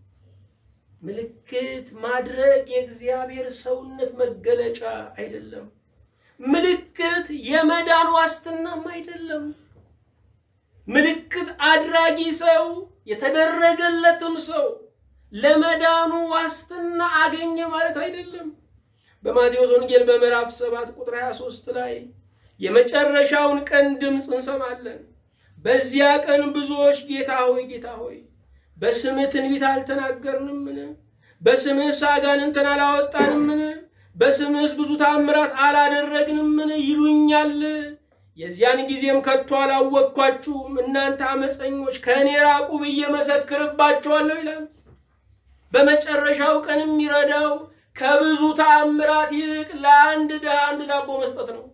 ምልክት ማድረግ የእግዚአብሔር ሰውነት መገለጫ አይደለም። ምልክት የመዳን ዋስትናም አይደለም። ምልክት አድራጊ ሰው የተደረገለትም ሰው ለመዳኑ ዋስትና አገኘ ማለት አይደለም። በማቴዎስ ወንጌል በምዕራፍ 7 ቁጥር 23 ላይ የመጨረሻውን ቀን ድምፅ እንሰማለን። በዚያ ቀን ብዙዎች ጌታ ሆይ ጌታ ሆይ በስምህ ትንቢት አልተናገርንምን? በስምህስ አጋንንትን አላወጣንምን? በስምህስ ብዙ ታምራት አላደረግንምን? ይሉኛል። የዚያን ጊዜም ከቶ አላወቅኳችሁም፣ እናንተ አመፀኞች ከእኔ ራቁ ብዬ መሰክርባችኋለሁ ይላል። በመጨረሻው ቀን የሚረዳው ከብዙ ተአምራት ይልቅ ለአንድ ድሃ አንድ ዳቦ መስጠት ነው።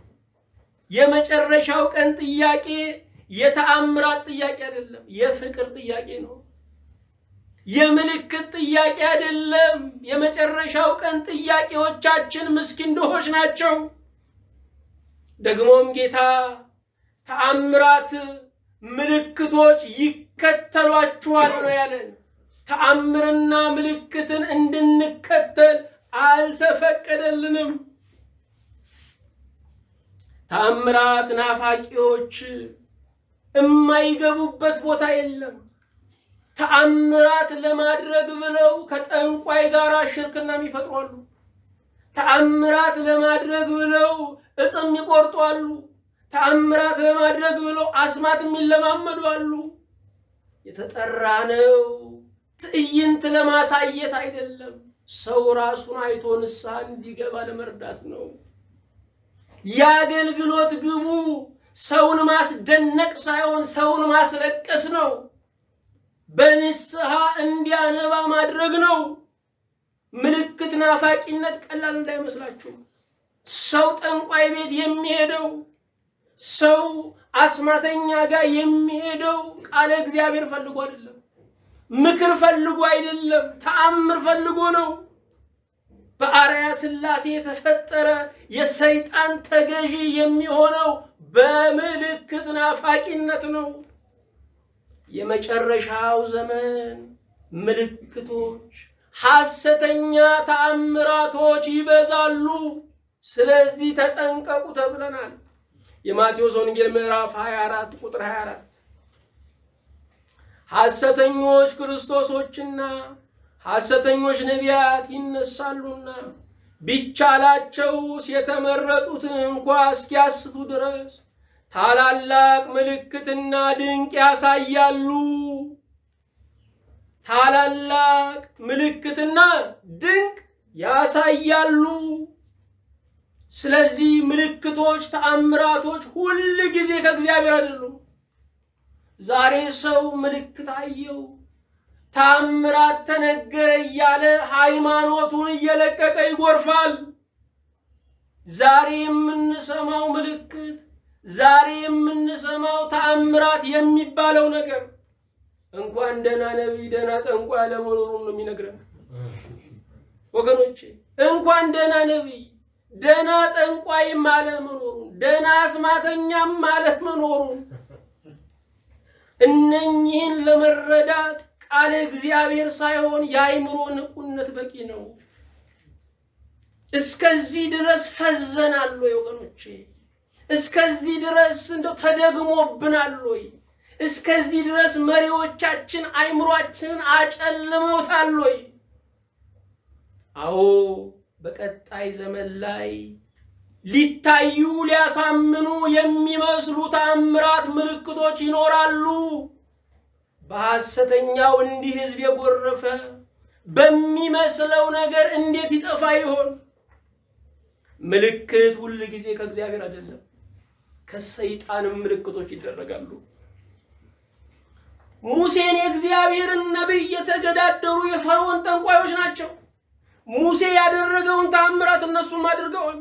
የመጨረሻው ቀን ጥያቄ የተአምራት ጥያቄ አይደለም፣ የፍቅር ጥያቄ ነው። የምልክት ጥያቄ አይደለም። የመጨረሻው ቀን ጥያቄዎቻችን ምስኪን ድሆች ናቸው። ደግሞም ጌታ ተአምራት፣ ምልክቶች ይከተሏችኋል ነው ያለን። ተአምርና ምልክትን እንድንከተል አልተፈቀደልንም። ተአምራት ናፋቂዎች የማይገቡበት ቦታ የለም። ተአምራት ለማድረግ ብለው ከጠንቋይ ጋር ሽርክናም ይፈጥሯሉ። ተአምራት ለማድረግ ብለው እጽም ይቆርጧሉ። ተአምራት ለማድረግ ብለው አስማት የሚለማመዱ አሉ። የተጠራ ነው ትዕይንት ለማሳየት አይደለም። ሰው ራሱን አይቶ ንስሐ እንዲገባ ለመርዳት ነው። የአገልግሎት ግቡ ሰውን ማስደነቅ ሳይሆን ሰውን ማስለቀስ ነው። በንስሐ እንዲያነባ ማድረግ ነው። ምልክት ናፋቂነት ቀላል እንዳይመስላችሁ። ሰው ጠንቋይ ቤት የሚሄደው ሰው አስማተኛ ጋር የሚሄደው ቃለ እግዚአብሔር ፈልጎ አይደለም፣ ምክር ፈልጎ አይደለም፣ ተአምር ፈልጎ ነው። በአርያ ሥላሴ የተፈጠረ የሰይጣን ተገዢ የሚሆነው በምልክት ናፋቂነት ነው። የመጨረሻው ዘመን ምልክቶች፣ ሐሰተኛ ተአምራቶች ይበዛሉ። ስለዚህ ተጠንቀቁ ተብለናል። የማቴዎስ ወንጌል ምዕራፍ 24 ቁጥር 24 ሐሰተኞች ክርስቶሶችና ሐሰተኞች ነቢያት ይነሳሉና ቢቻላቸውስ የተመረጡትን እንኳ እስኪያስቱ ድረስ ታላላቅ ምልክትና ድንቅ ያሳያሉ። ታላላቅ ምልክትና ድንቅ ያሳያሉ። ስለዚህ ምልክቶች፣ ተአምራቶች ሁል ጊዜ ከእግዚአብሔር አይደሉም። ዛሬ ሰው ምልክት አየው ታምራት ተነገረ እያለ ሃይማኖቱን እየለቀቀ ይጎርፋል። ዛሬ የምንሰማው ምልክት፣ ዛሬ የምንሰማው ተአምራት የሚባለው ነገር እንኳን ደህና ነቢይ ደህና ጠንቋይ አለመኖሩን ነው የሚነግረን። ወገኖቼ እንኳን ደህና ነቢይ ደህና ጠንቋይም አለመኖሩን፣ ደህና አስማተኛም አለመኖሩን እነኚህን ለመረዳት ቃለ እግዚአብሔር ሳይሆን የአይምሮ ንቁነት በቂ ነው። እስከዚህ ድረስ ፈዘናል ወይ ወገኖቼ? እስከዚህ ድረስ እንደው ተደግሞብናል ወይ? እስከዚህ ድረስ መሪዎቻችን አይምሯችንን አጨልመውታል ወይ? አዎ በቀጣይ ዘመን ላይ ሊታዩ ሊያሳምኑ የሚመስሉ ተአምራት ምልክቶች ይኖራሉ። በሐሰተኛው እንዲህ ህዝብ የጎረፈ በሚመስለው ነገር እንዴት ይጠፋ ይሆን? ምልክት ሁል ጊዜ ከእግዚአብሔር አይደለም፣ ከሰይጣንም ምልክቶች ይደረጋሉ። ሙሴን የእግዚአብሔርን ነቢይ የተገዳደሩ የፈርዖን ጠንቋዮች ናቸው። ሙሴ ያደረገውን ተአምራት እነሱም አድርገዋል።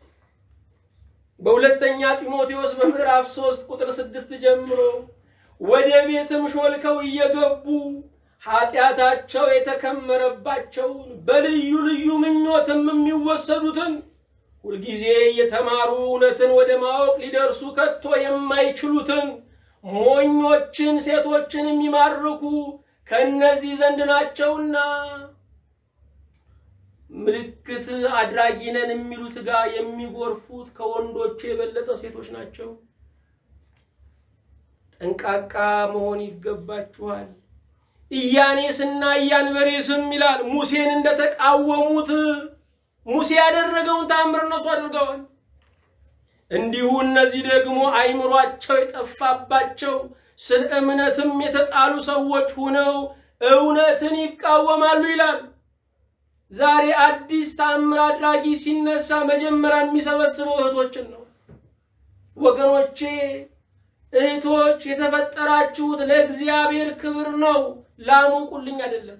በሁለተኛ ጢሞቴዎስ በምዕራፍ ሶስት ቁጥር ስድስት ጀምሮ ወደ ቤትም ሾልከው እየገቡ ኃጢአታቸው የተከመረባቸውን በልዩ ልዩ ምኞትም የሚወሰዱትን ሁልጊዜ የተማሩ እውነትን ወደ ማወቅ ሊደርሱ ከቶ የማይችሉትን ሞኞችን ሴቶችን የሚማርኩ ከእነዚህ ዘንድ ናቸውና ምልክት አድራጊ ነን የሚሉት ጋር የሚጎርፉት ከወንዶቹ የበለጠ ሴቶች ናቸው። ጠንቃቃ መሆን ይገባችኋል። ኢያኔስና ኢያንበሬስም ይላል ሙሴን እንደተቃወሙት ሙሴ ያደረገውን ተአምር እነሱ አድርገዋል። እንዲሁ እነዚህ ደግሞ አይምሯቸው የጠፋባቸው ስለ እምነትም የተጣሉ ሰዎች ሆነው እውነትን ይቃወማሉ ይላል። ዛሬ አዲስ ተአምር አድራጊ ሲነሳ መጀመሪያ የሚሰበስበው እህቶችን ነው። ወገኖቼ እህቶች የተፈጠራችሁት ለእግዚአብሔር ክብር ነው፣ ላሙቁልኝ አይደለም።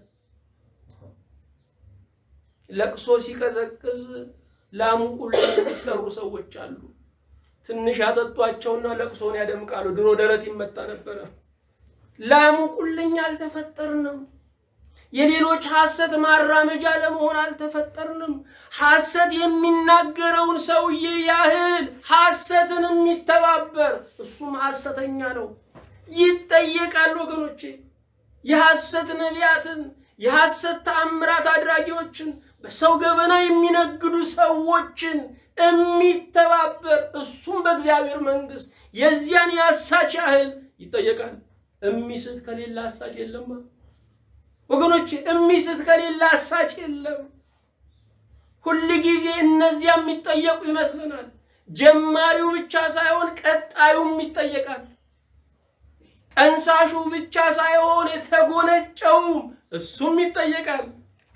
ለቅሶ ሲቀዘቅዝ ላሙቁልኝ የሚጠሩ ሰዎች አሉ። ትንሽ ያጠጧቸውና ለቅሶን ያደምቃሉ። ድሮ ደረት ይመታ ነበረ። ላሙቁልኝ አልተፈጠርንም። የሌሎች ሐሰት ማራመጃ ለመሆን አልተፈጠርንም። ሐሰት የሚናገረውን ሰውዬ ያህል ሐሰትን የሚተባበር እሱም ሐሰተኛ ነው፣ ይጠየቃል። ወገኖቼ የሐሰት ነቢያትን፣ የሐሰት ተአምራት አድራጊዎችን፣ በሰው ገበና የሚነግዱ ሰዎችን የሚተባበር እሱም በእግዚአብሔር መንግሥት የዚያን የአሳች ያህል ይጠየቃል። እሚስት ከሌላ አሳች የለማ ወገኖች እሚስት ከሌላ አሳች የለም። ሁል ጊዜ እነዚያ የሚጠየቁ ይመስለናል። ጀማሪው ብቻ ሳይሆን ቀጣዩም ይጠየቃል። ጠንሳሹ ብቻ ሳይሆን የተጎነጨውም እሱም ይጠየቃል።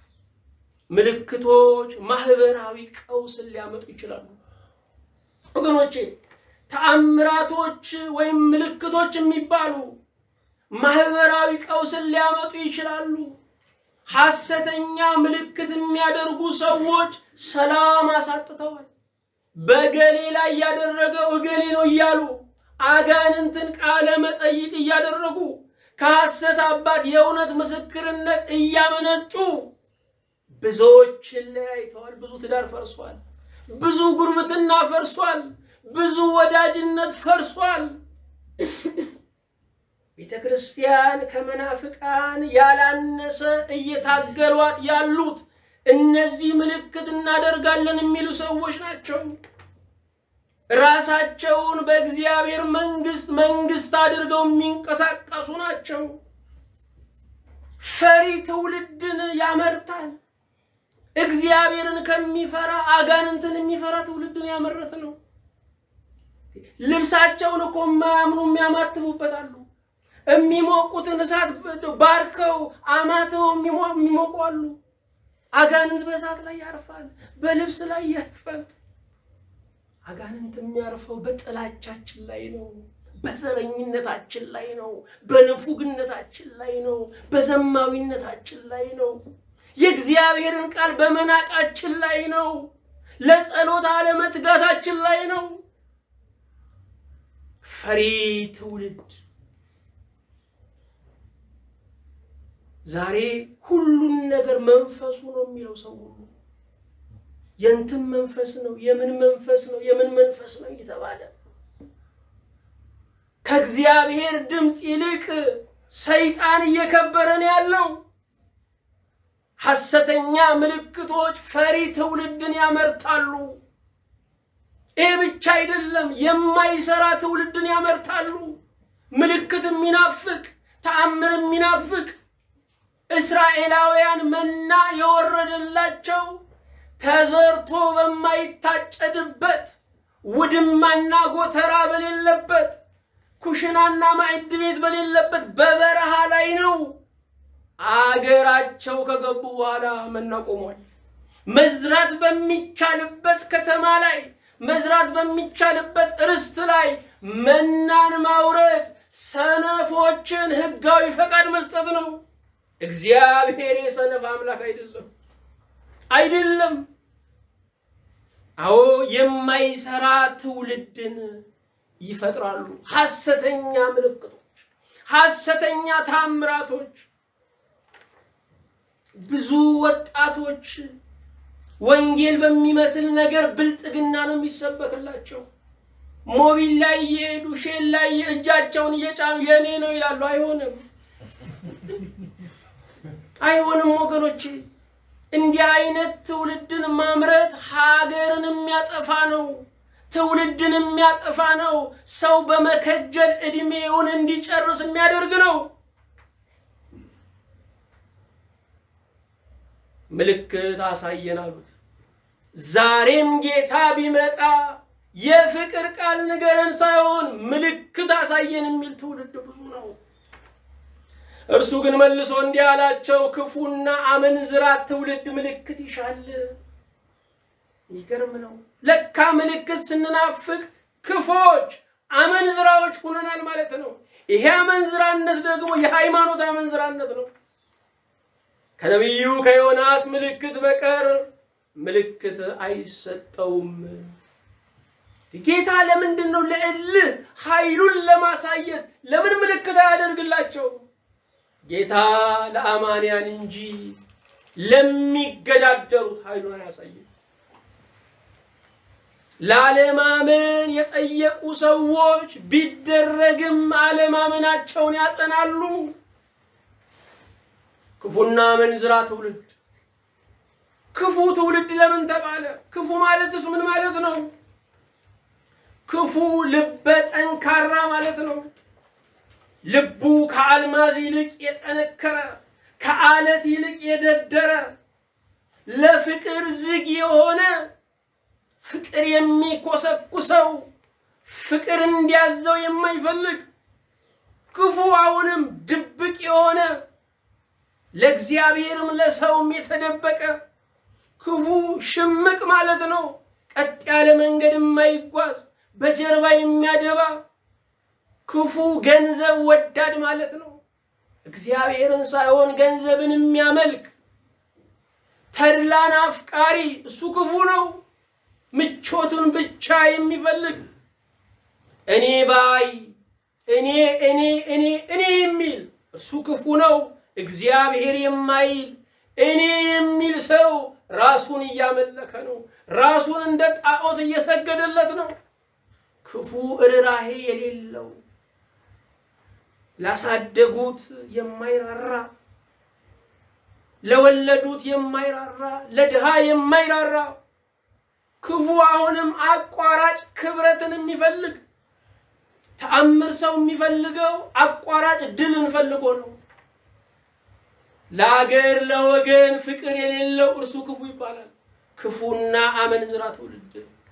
ምልክቶች ማህበራዊ ቀውስን ሊያመጡ ይችላሉ። ወገኖቼ ተአምራቶች ወይም ምልክቶች የሚባሉ ማህበራዊ ቀውስን ሊያመጡ ይችላሉ። ሐሰተኛ ምልክት የሚያደርጉ ሰዎች ሰላም አሳጥተዋል። በገሌ ላይ ያደረገው እገሌ ነው እያሉ አጋንንትን ቃለ መጠይቅ እያደረጉ ከሐሰት አባት የእውነት ምስክርነት እያመነጩ ብዙዎችን ለያይተዋል። ብዙ ትዳር ፈርሷል። ብዙ ጉርብትና ፈርሷል። ብዙ ወዳጅነት ፈርሷል። ቤተ ክርስቲያን ከመናፍቃን ያላነሰ እየታገሏት ያሉት እነዚህ ምልክት እናደርጋለን የሚሉ ሰዎች ናቸው። ራሳቸውን በእግዚአብሔር መንግስት መንግስት አድርገው የሚንቀሳቀሱ ናቸው። ፈሪ ትውልድን ያመርታል። እግዚአብሔርን ከሚፈራ አጋንንትን የሚፈራ ትውልድን ያመረት ነው። ልብሳቸውን እኮ የማያምኑ የሚያማትቡበታሉ። የሚሞቁትን እሳት ባርከው አማትበው የሚሞቁ አሉ። አጋንንት በእሳት ላይ ያርፋል፣ በልብስ ላይ ያርፋል። አጋንንት የሚያርፈው በጥላቻችን ላይ ነው፣ በዘረኝነታችን ላይ ነው፣ በንፉግነታችን ላይ ነው፣ በዘማዊነታችን ላይ ነው፣ የእግዚአብሔርን ቃል በመናቃችን ላይ ነው፣ ለጸሎት አለመትጋታችን ላይ ነው። ፈሪ ትውልድ ዛሬ ሁሉን ነገር መንፈሱ ነው የሚለው ሰው ሁሉ የእንትን መንፈስ ነው፣ የምን መንፈስ ነው፣ የምን መንፈስ ነው እየተባለ ከእግዚአብሔር ድምፅ ይልቅ ሰይጣን እየከበረ ነው ያለው። ሐሰተኛ ምልክቶች ፈሪ ትውልድን ያመርታሉ። ይህ ብቻ አይደለም፣ የማይሰራ ትውልድን ያመርታሉ። ምልክት የሚናፍቅ ተአምር የሚናፍቅ እስራኤላውያን መና የወረደላቸው ተዘርቶ በማይታጨድበት ውድማና ጎተራ በሌለበት ኩሽናና ማዕድ ቤት በሌለበት በበረሃ ላይ ነው። አገራቸው ከገቡ በኋላ መና ቆሟል። መዝራት በሚቻልበት ከተማ ላይ መዝራት በሚቻልበት ርስት ላይ መናን ማውረድ ሰነፎችን ሕጋዊ ፈቃድ መስጠት ነው። እግዚአብሔር የሰነፍ አምላክ አይደለም አይደለም። አዎ የማይሰራ ትውልድን ይፈጥራሉ። ሐሰተኛ ምልክቶች፣ ሐሰተኛ ታምራቶች። ብዙ ወጣቶች ወንጌል በሚመስል ነገር ብልጥግና ነው የሚሰበክላቸው። ሞቢል ላይ እየሄዱ ሼል ላይ እጃቸውን እየጫኑ የኔ ነው ይላሉ። አይሆንም፣ አይሆንም ወገኖቼ። እንዲህ አይነት ትውልድን ማምረት ሀገርን የሚያጠፋ ነው። ትውልድን የሚያጠፋ ነው። ሰው በመከጀል እድሜውን እንዲጨርስ የሚያደርግ ነው። ምልክት አሳየን አሉት። ዛሬም ጌታ ቢመጣ የፍቅር ቃል ንገረን ሳይሆን ምልክት አሳየን የሚል ትውልድ ብዙ ነው። እርሱ ግን መልሶ እንዲህ አላቸው፣ ክፉና አመንዝራ ትውልድ ምልክት ይሻል። ይገርም ነው። ለካ ምልክት ስንናፍቅ ክፎች አመንዝራዎች ሁነናል ማለት ነው። ይሄ አመንዝራነት ደግሞ የሃይማኖት አመንዝራነት ነው። ከነቢዩ ከዮናስ ምልክት በቀር ምልክት አይሰጠውም። ጌታ ለምንድን ነው ለእልህ ኃይሉን ለማሳየት ለምን ምልክት አያደርግላቸው? ጌታ ለአማንያን እንጂ ለሚገዳደሩት ኃይሉን አያሳይም። ላለማመን የጠየቁ ሰዎች ቢደረግም አለማመናቸውን ያጸናሉ። ክፉና መንዝራ ትውልድ። ክፉ ትውልድ ለምን ተባለ? ክፉ ማለትስ ምን ማለት ነው? ክፉ ልበ ጠንካራ ማለት ነው። ልቡ ከአልማዝ ይልቅ የጠነከረ ከአለት ይልቅ የደደረ ለፍቅር ዝግ የሆነ ፍቅር የሚኮሰኩሰው ፍቅር እንዲያዘው የማይፈልግ ክፉ አሁንም ድብቅ የሆነ ለእግዚአብሔርም ለሰውም የተደበቀ ክፉ ሽምቅ ማለት ነው። ቀጥ ያለ መንገድ የማይጓዝ በጀርባ የሚያደባ ክፉ ገንዘብ ወዳድ ማለት ነው። እግዚአብሔርን ሳይሆን ገንዘብን የሚያመልክ ተድላን አፍቃሪ እሱ ክፉ ነው። ምቾቱን ብቻ የሚፈልግ እኔ ባይ እኔ እኔ እኔ እኔ የሚል እሱ ክፉ ነው። እግዚአብሔር የማይል እኔ የሚል ሰው ራሱን እያመለከ ነው። ራሱን እንደ ጣዖት እየሰገደለት ነው። ክፉ ርኅራኄ የሌለው ላሳደጉት የማይራራ ለወለዱት የማይራራ ለድሃ የማይራራ ክፉ አሁንም አቋራጭ ክብረትን የሚፈልግ ተአምር ሰው የሚፈልገው አቋራጭ ድልን ፈልጎ ነው። ለአገር ለወገን ፍቅር የሌለው እርሱ ክፉ ይባላል። ክፉና አመንዝራ ትውልድ።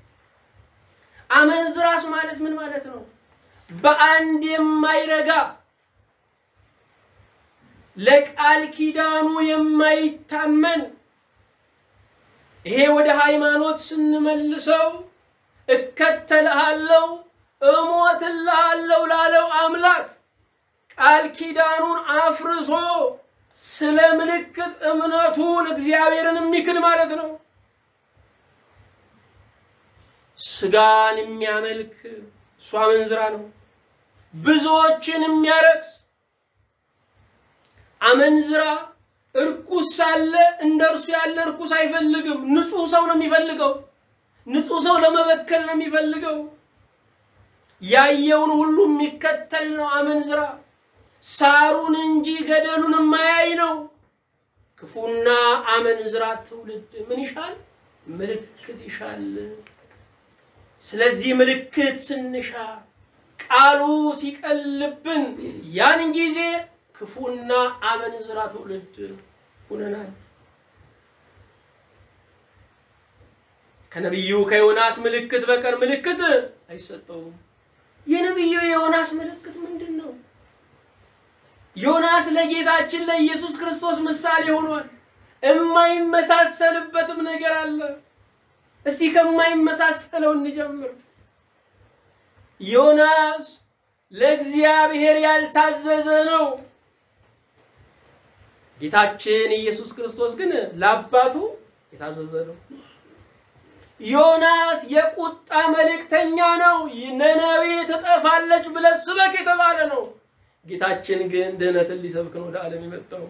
አመንዝራስ ማለት ምን ማለት ነው? በአንድ የማይረጋ ለቃል ኪዳኑ የማይታመን ይሄ ወደ ሃይማኖት ስንመልሰው እከተልሃለሁ እሞትልሃለሁ ላለው አምላክ ቃል ኪዳኑን አፍርሶ ስለ ምልክት እምነቱን እግዚአብሔርን የሚክድ ማለት ነው። ስጋን የሚያመልክ እሱ አመንዝራ ነው። ብዙዎችን የሚያረክስ አመንዝራ እርኩስ ሳለ እንደ እርሱ ያለ እርኩስ አይፈልግም። ንጹህ ሰው ነው የሚፈልገው። ንጹህ ሰው ለመበከል ነው የሚፈልገው። ያየውን ሁሉ የሚከተል ነው አመንዝራ። ሳሩን እንጂ ገደሉን የማያይ ነው። ክፉና አመንዝራ ትውልድ ምን ይሻል? ምልክት ይሻል። ስለዚህ ምልክት ስንሻ ቃሉ ሲቀልብን ያን ጊዜ ክፉና አመንዝራ ትውልድ ሁነናል። ከነቢዩ ከዮናስ ምልክት በቀር ምልክት አይሰጠውም። የነቢዩ የዮናስ ምልክት ምንድን ነው? ዮናስ ለጌታችን ለኢየሱስ ክርስቶስ ምሳሌ ሆኗል። የማይመሳሰልበትም ነገር አለ። እስቲ ከማይመሳሰለው እንጀምር። ዮናስ ለእግዚአብሔር ያልታዘዘ ነው። ጌታችን ኢየሱስ ክርስቶስ ግን ለአባቱ የታዘዘ ነው። ዮናስ የቁጣ መልእክተኛ ነው። ነነዌ ትጠፋለች ብለህ ስበክ የተባለ ነው። ጌታችን ግን ድህነትን ሊሰብክ ነው ወደ ዓለም የመጣው።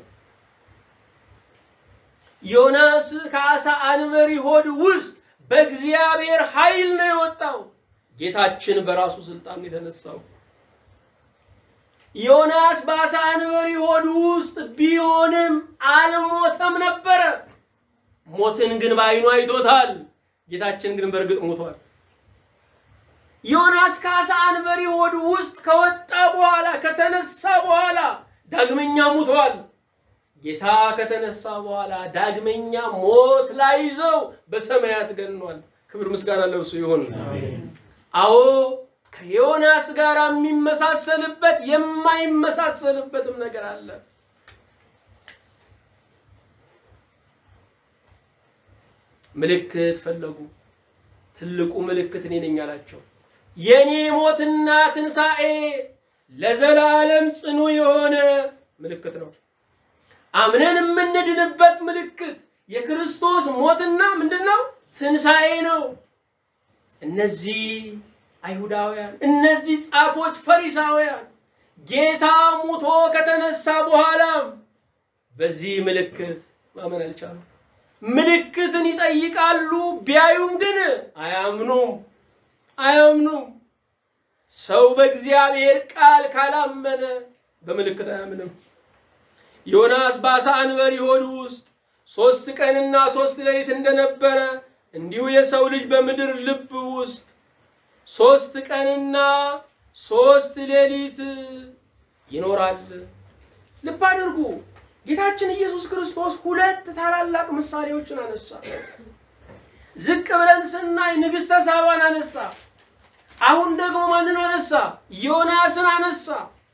ዮናስ ከአሳ አንበሪ ሆድ ውስጥ በእግዚአብሔር ኃይል ነው የወጣው። ጌታችን በራሱ ስልጣን የተነሳው። ዮናስ በአሳ አንበሪ ሆድ ውስጥ ቢሆንም አልሞተም ነበረ። ሞትን ግን በዓይኑ አይቶታል። ጌታችን ግን በእርግጥ ሞቷል። ዮናስ ከአሳ አንበሪ ሆድ ውስጥ ከወጣ በኋላ ከተነሳ በኋላ ዳግመኛ ሙቷል። ጌታ ከተነሳ በኋላ ዳግመኛ ሞት ላይ ይዘው በሰማያት ገኗል። ክብር ምስጋና ለእርሱ ይሁን። አዎ ከዮናስ ጋር የሚመሳሰልበት የማይመሳሰልበትም ነገር አለ። ምልክት ፈለጉ። ትልቁ ምልክት እኔ ነኝ አላቸው። የኔ ሞትና ትንሣኤ ለዘላለም ጽኑ የሆነ ምልክት ነው። አምነን የምንድንበት ምልክት የክርስቶስ ሞትና ምንድን ነው? ትንሣኤ ነው። እነዚህ አይሁዳውያን፣ እነዚህ ጻፎች፣ ፈሪሳውያን ጌታ ሙቶ ከተነሳ በኋላም በዚህ ምልክት ማመን አልቻሉም። ምልክትን ይጠይቃሉ፣ ቢያዩም ግን አያምኑም አያምኑም። ሰው በእግዚአብሔር ቃል ካላመነ በምልክት አያምንም። ዮናስ በአሳ አንበሪ ሆድ ውስጥ ሶስት ቀንና ሶስት ሌሊት እንደነበረ እንዲሁ የሰው ልጅ በምድር ልብ ውስጥ ሶስት ቀንና ሶስት ሌሊት ይኖራል። ልብ አድርጉ። ጌታችን ኢየሱስ ክርስቶስ ሁለት ታላላቅ ምሳሌዎችን አነሳ። ዝቅ ብለን ስናይ ንግሥተ ሳባን አነሳ። አሁን ደግሞ ማንን አነሳ? ዮናስን አነሳ።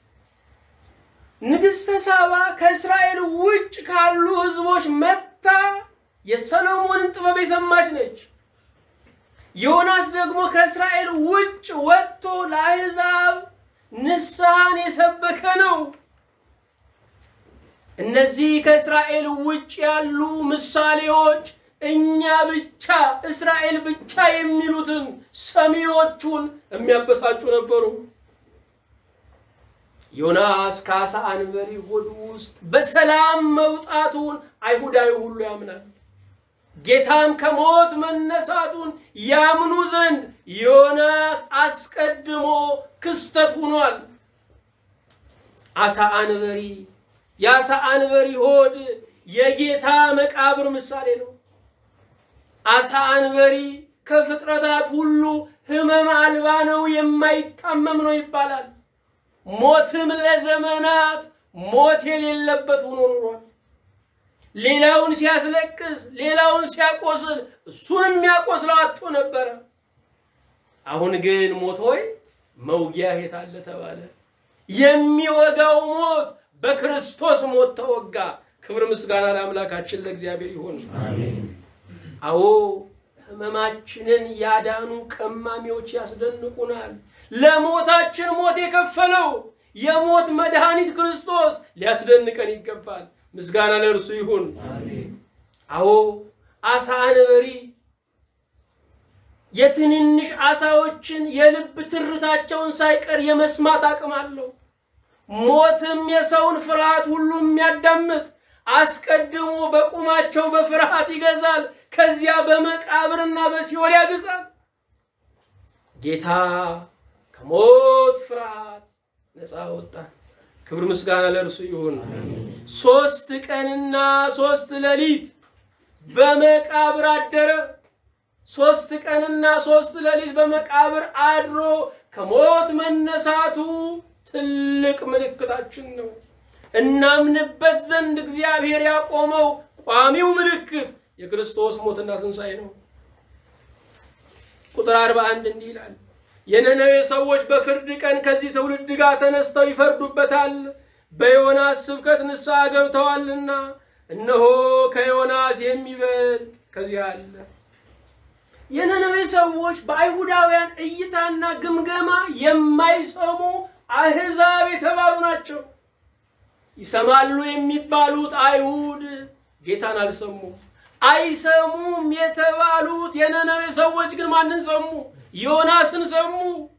ንግሥተ ሳባ ከእስራኤል ውጭ ካሉ ሕዝቦች መጥታ የሰሎሞንን ጥበብ የሰማች ነች። ዮናስ ደግሞ ከእስራኤል ውጭ ወጥቶ ለአሕዛብ ንስሐን የሰበከ ነው። እነዚህ ከእስራኤል ውጭ ያሉ ምሳሌዎች እኛ ብቻ እስራኤል ብቻ የሚሉትን ሰሚዎቹን የሚያበሳጩ ነበሩ። ዮናስ ከአሳ አንበሪ ሆድ ውስጥ በሰላም መውጣቱን አይሁዳዊ ሁሉ ያምናል። ጌታም ከሞት መነሳቱን ያምኑ ዘንድ ዮናስ አስቀድሞ ክስተት ሆኗል። አሳ አንበሪ የአሳ አንበሪ ሆድ የጌታ መቃብር ምሳሌ ነው። አሳ አንበሪ ከፍጥረታት ሁሉ ሕመም አልባ ነው፣ የማይታመም ነው ይባላል። ሞትም ለዘመናት ሞት የሌለበት ሆኖ ኑሯል። ሌላውን ሲያስለቅስ፣ ሌላውን ሲያቆስል እሱን የሚያቆስለው አጥቶ ነበረ። አሁን ግን ሞት ሆይ መውጊያ የት አለ ተባለ። የሚወጋው ሞት በክርስቶስ ሞት ተወጋ። ክብር ምስጋና ለአምላካችን ለእግዚአብሔር ይሁን። አዎ ህመማችንን ያዳኑ ቀማሚዎች ያስደንቁናል። ለሞታችን ሞት የከፈለው የሞት መድኃኒት ክርስቶስ ሊያስደንቀን ይገባል። ምስጋና ለእርሱ ይሁን። አዎ አሳ አንበሪ የትንንሽ አሳዎችን የልብ ትርታቸውን ሳይቀር የመስማት አቅም አለው። ሞትም የሰውን ፍርሃት ሁሉ የሚያዳምጥ አስቀድሞ በቁማቸው በፍርሃት ይገዛል፣ ከዚያ በመቃብርና በሲኦል ያግዛል። ጌታ ከሞት ፍርሃት ነፃ ወጣን፣ ክብር ምስጋና ለእርሱ ይሁን። ሶስት ቀንና ሶስት ሌሊት በመቃብር አደረ። ሶስት ቀንና ሶስት ሌሊት በመቃብር አድሮ ከሞት መነሳቱ ትልቅ ምልክታችን ነው። እናምንበት ዘንድ እግዚአብሔር ያቆመው ቋሚው ምልክት የክርስቶስ ሞትና ትንሣኤ ነው። ቁጥር 41 እንዲህ ይላል፣ የነነዌ ሰዎች በፍርድ ቀን ከዚህ ትውልድ ጋር ተነስተው ይፈርዱበታል፣ በዮናስ ስብከት ንስሐ ገብተዋልና፣ እነሆ ከዮናስ የሚበልጥ ከዚህ አለ። የነነዌ ሰዎች በአይሁዳውያን እይታና ግምገማ የማይሰሙ አሕዛብ የተባሉ ናቸው። ይሰማሉ የሚባሉት አይሁድ ጌታን አልሰሙም። አይሰሙም የተባሉት የነነዌ ሰዎች ግን ማንን ሰሙ? ዮናስን ሰሙ።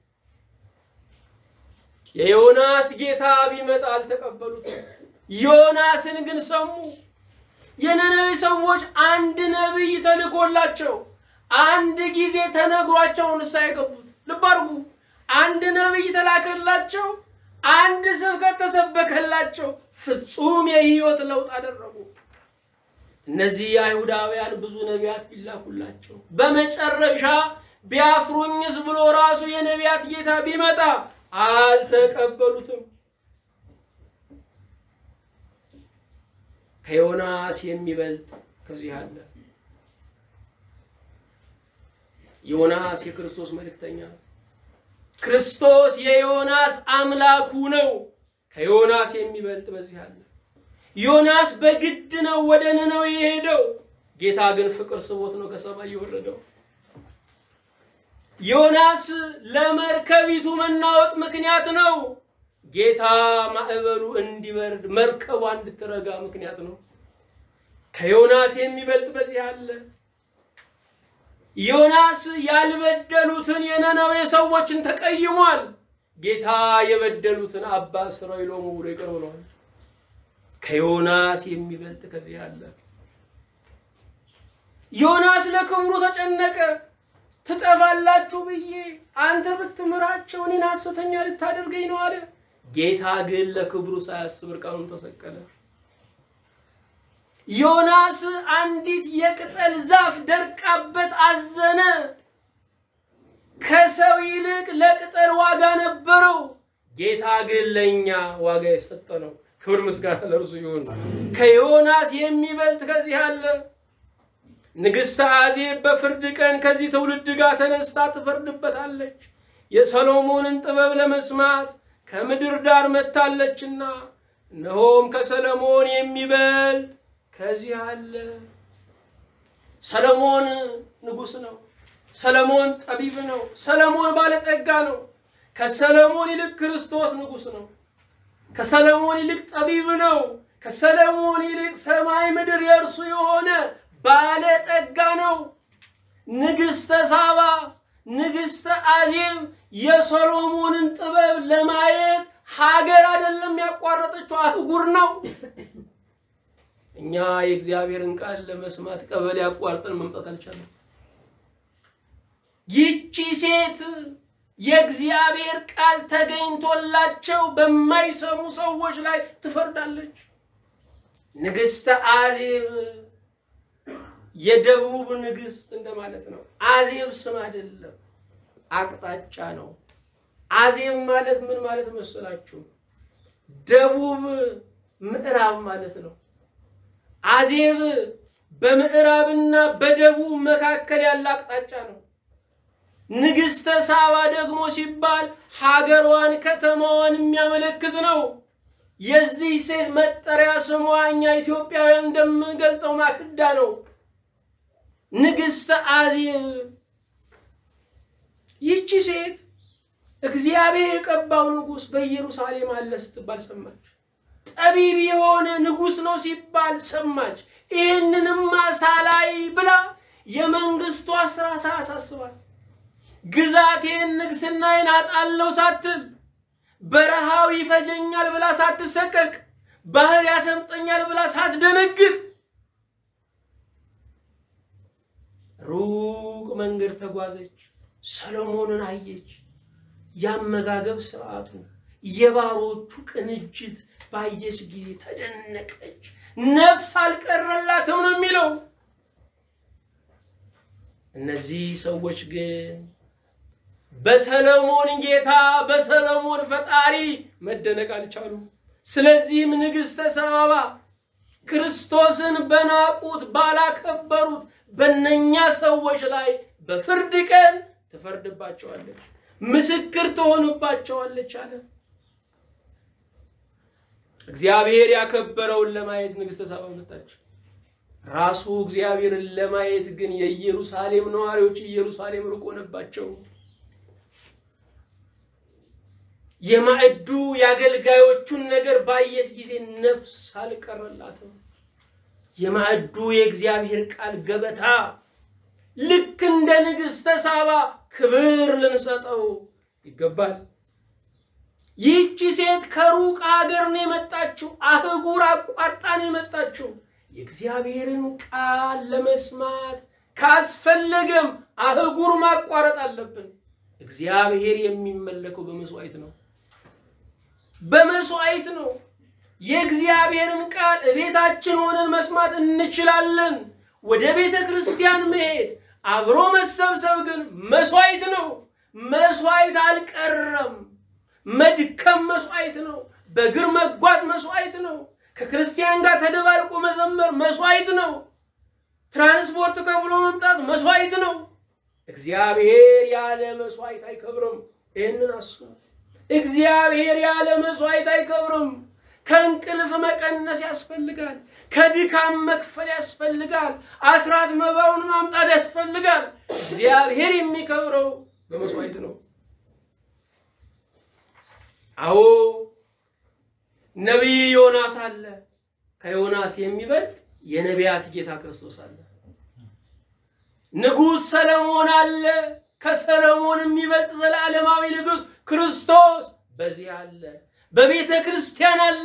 የዮናስ ጌታ ቢመጣ አልተቀበሉትም። ዮናስን ግን ሰሙ። የነነዌ ሰዎች አንድ ነቢይ ተልኮላቸው አንድ ጊዜ ተነግሯቸው ንስሐ የገቡት። ልብ አድርጉ። አንድ ነቢይ ተላከላቸው፣ አንድ ስብከት ተሰበከላቸው፣ ፍጹም የህይወት ለውጥ አደረጉ። እነዚህ አይሁዳውያን ብዙ ነቢያት ቢላኩላቸው በመጨረሻ ቢያፍሩኝስ ብሎ ራሱ የነቢያት ጌታ ቢመጣ አልተቀበሉትም። ከዮናስ የሚበልጥ ከዚህ አለ። ዮናስ የክርስቶስ መልእክተኛ ነው። ክርስቶስ የዮናስ አምላኩ ነው። ከዮናስ የሚበልጥ በዚህ አለ። ዮናስ በግድ ነው ወደ ነነዌ የሄደው። ጌታ ግን ፍቅር ስቦት ነው ከሰማይ የወረደው። ዮናስ ለመርከቢቱ መናወጥ ምክንያት ነው። ጌታ ማዕበሉ እንዲበርድ መርከቧ እንድትረጋ ምክንያት ነው። ከዮናስ የሚበልጥ በዚህ አለ። ዮናስ ያልበደሉትን የነነዌ ሰዎችን ተቀይሟል። ጌታ የበደሉትን አባ እስራኤሎሙ ብሎ ይቅር ብለዋል። ከዮናስ የሚበልጥ ከዚህ አለ። ዮናስ ለክብሩ ተጨነቀ። ትጠፋላችሁ ብዬ አንተ ብትምራቸው እኔን ሐሰተኛ ልታደርገኝ ነው አለ። ጌታ ግን ለክብሩ ሳያስብ እርቃኑን ተሰቀለ። ዮናስ አንዲት የቅጠል ዛፍ ደርቃበት አዘነ። ከሰው ይልቅ ለቅጠል ዋጋ ነበረው። ጌታ ግን ለእኛ ዋጋ የሰጠ ነው። ክብር ምስጋና ለእርሱ ይሁን። ከዮናስ የሚበልጥ ከዚህ አለ። ንግሥት አዜብ በፍርድ ቀን ከዚህ ትውልድ ጋር ተነስታ ትፈርድበታለች። የሰሎሞንን ጥበብ ለመስማት ከምድር ዳር መጥታለችና፣ እነሆም ከሰለሞን የሚበልጥ ከዚህ አለ። ሰለሞን ንጉሥ ነው። ሰለሞን ጠቢብ ነው። ሰለሞን ባለጠጋ ነው። ከሰለሞን ይልቅ ክርስቶስ ንጉሥ ነው። ከሰለሞን ይልቅ ጠቢብ ነው። ከሰለሞን ይልቅ ሰማይ ምድር የእርሱ የሆነ ባለጠጋ ነው። ንግሥተ ሳባ፣ ንግሥተ አዜብ የሰሎሞንን ጥበብ ለማየት ሀገር አይደለም ያቋረጠችው አህጉር ነው። እኛ የእግዚአብሔርን ቃል ለመስማት ቀበሌ አቋርጠን መምጣት አልቻለም። ይቺ ሴት የእግዚአብሔር ቃል ተገኝቶላቸው በማይሰሙ ሰዎች ላይ ትፈርዳለች። ንግሥተ አዜብ የደቡብ ንግሥት እንደማለት ነው። አዜብ ስም አይደለም፣ አቅጣጫ ነው። አዜብ ማለት ምን ማለት መሰላችሁ? ደቡብ ምዕራብ ማለት ነው። አዜብ በምዕራብና በደቡብ መካከል ያለ አቅጣጫ ነው። ንግሥተ ሳባ ደግሞ ሲባል ሀገሯን ከተማዋን የሚያመለክት ነው። የዚህ ሴት መጠሪያ ስሟ እኛ ኢትዮጵያውያን እንደምንገልጸው ማክዳ ነው። ንግሥተ አዜብ። ይቺ ሴት እግዚአብሔር የቀባው ንጉሥ በኢየሩሳሌም አለ ስትባል ሰማች። ጠቢብ የሆነ ንጉሥ ነው ሲባል ሰማች። ይህንንማ ሳላይ ብላ የመንግስቷ ስራ ሳያሳስባል ግዛቴን ንግስናዬን አጣለው ሳትል በረሃው ይፈጀኛል ብላ ሳትሰቀቅ ባህር ያሰምጠኛል ብላ ሳትደነግጥ ሩቅ መንገድ ተጓዘች። ሰሎሞንን አየች። ያመጋገብ ስርዓቱ፣ የባሮቹ ቅንጅት ባየች ጊዜ ተደነቀች። ነፍስ አልቀረላትም ነው የሚለው። እነዚህ ሰዎች ግን በሰለሞን ጌታ በሰለሞን ፈጣሪ መደነቅ አልቻሉም። ስለዚህም ንግሥተ ሰባባ ክርስቶስን በናቁት ባላከበሩት በእነኛ ሰዎች ላይ በፍርድ ቀን ትፈርድባቸዋለች፣ ምስክር ትሆንባቸዋለች አለ። እግዚአብሔር ያከበረውን ለማየት ንግሥተ ሳባ መጣች። ራሱ እግዚአብሔርን ለማየት ግን የኢየሩሳሌም ነዋሪዎች ኢየሩሳሌም ርቆ ሆነባቸው። የማዕዱ የአገልጋዮቹን ነገር ባየች ጊዜ ነፍስ አልቀረላትም። የማዕዱ የእግዚአብሔር ቃል ገበታ ልክ እንደ ንግሥተ ሳባ ክብር ልንሰጠው ይገባል። ይህቺ ሴት ከሩቅ ሀገር ነው የመጣችው። አህጉር አቋርጣ ነው የመጣችው። የእግዚአብሔርን ቃል ለመስማት ካስፈለገም አህጉር ማቋረጥ አለብን። እግዚአብሔር የሚመለከው በመስዋዕት ነው፣ በመስዋዕት ነው። የእግዚአብሔርን ቃል ቤታችን ሆነን መስማት እንችላለን። ወደ ቤተ ክርስቲያን መሄድ አብሮ መሰብሰብ ግን መስዋዕት ነው። መስዋዕት አልቀረም። መድከም መስዋዕት ነው። በእግር መጓዝ መስዋዕት ነው። ከክርስቲያን ጋር ተደባልቆ መዘመር መስዋዕት ነው። ትራንስፖርት ከፍሎ መምጣት መስዋዕት ነው። እግዚአብሔር ያለ መስዋዕት አይከብርም። ይህንን አስቡ። እግዚአብሔር ያለ መስዋዕት አይከብርም። ከእንቅልፍ መቀነስ ያስፈልጋል። ከድካም መክፈል ያስፈልጋል። አስራት መባውን ማምጣት ያስፈልጋል። እግዚአብሔር የሚከብረው በመስዋዕት ነው። አዎ ነቢይ ዮናስ አለ። ከዮናስ የሚበልጥ የነቢያት ጌታ ክርስቶስ አለ። ንጉሥ ሰለሞን አለ። ከሰለሞን የሚበልጥ ዘላለማዊ ንጉሥ ክርስቶስ በዚህ አለ። በቤተ ክርስቲያን አለ።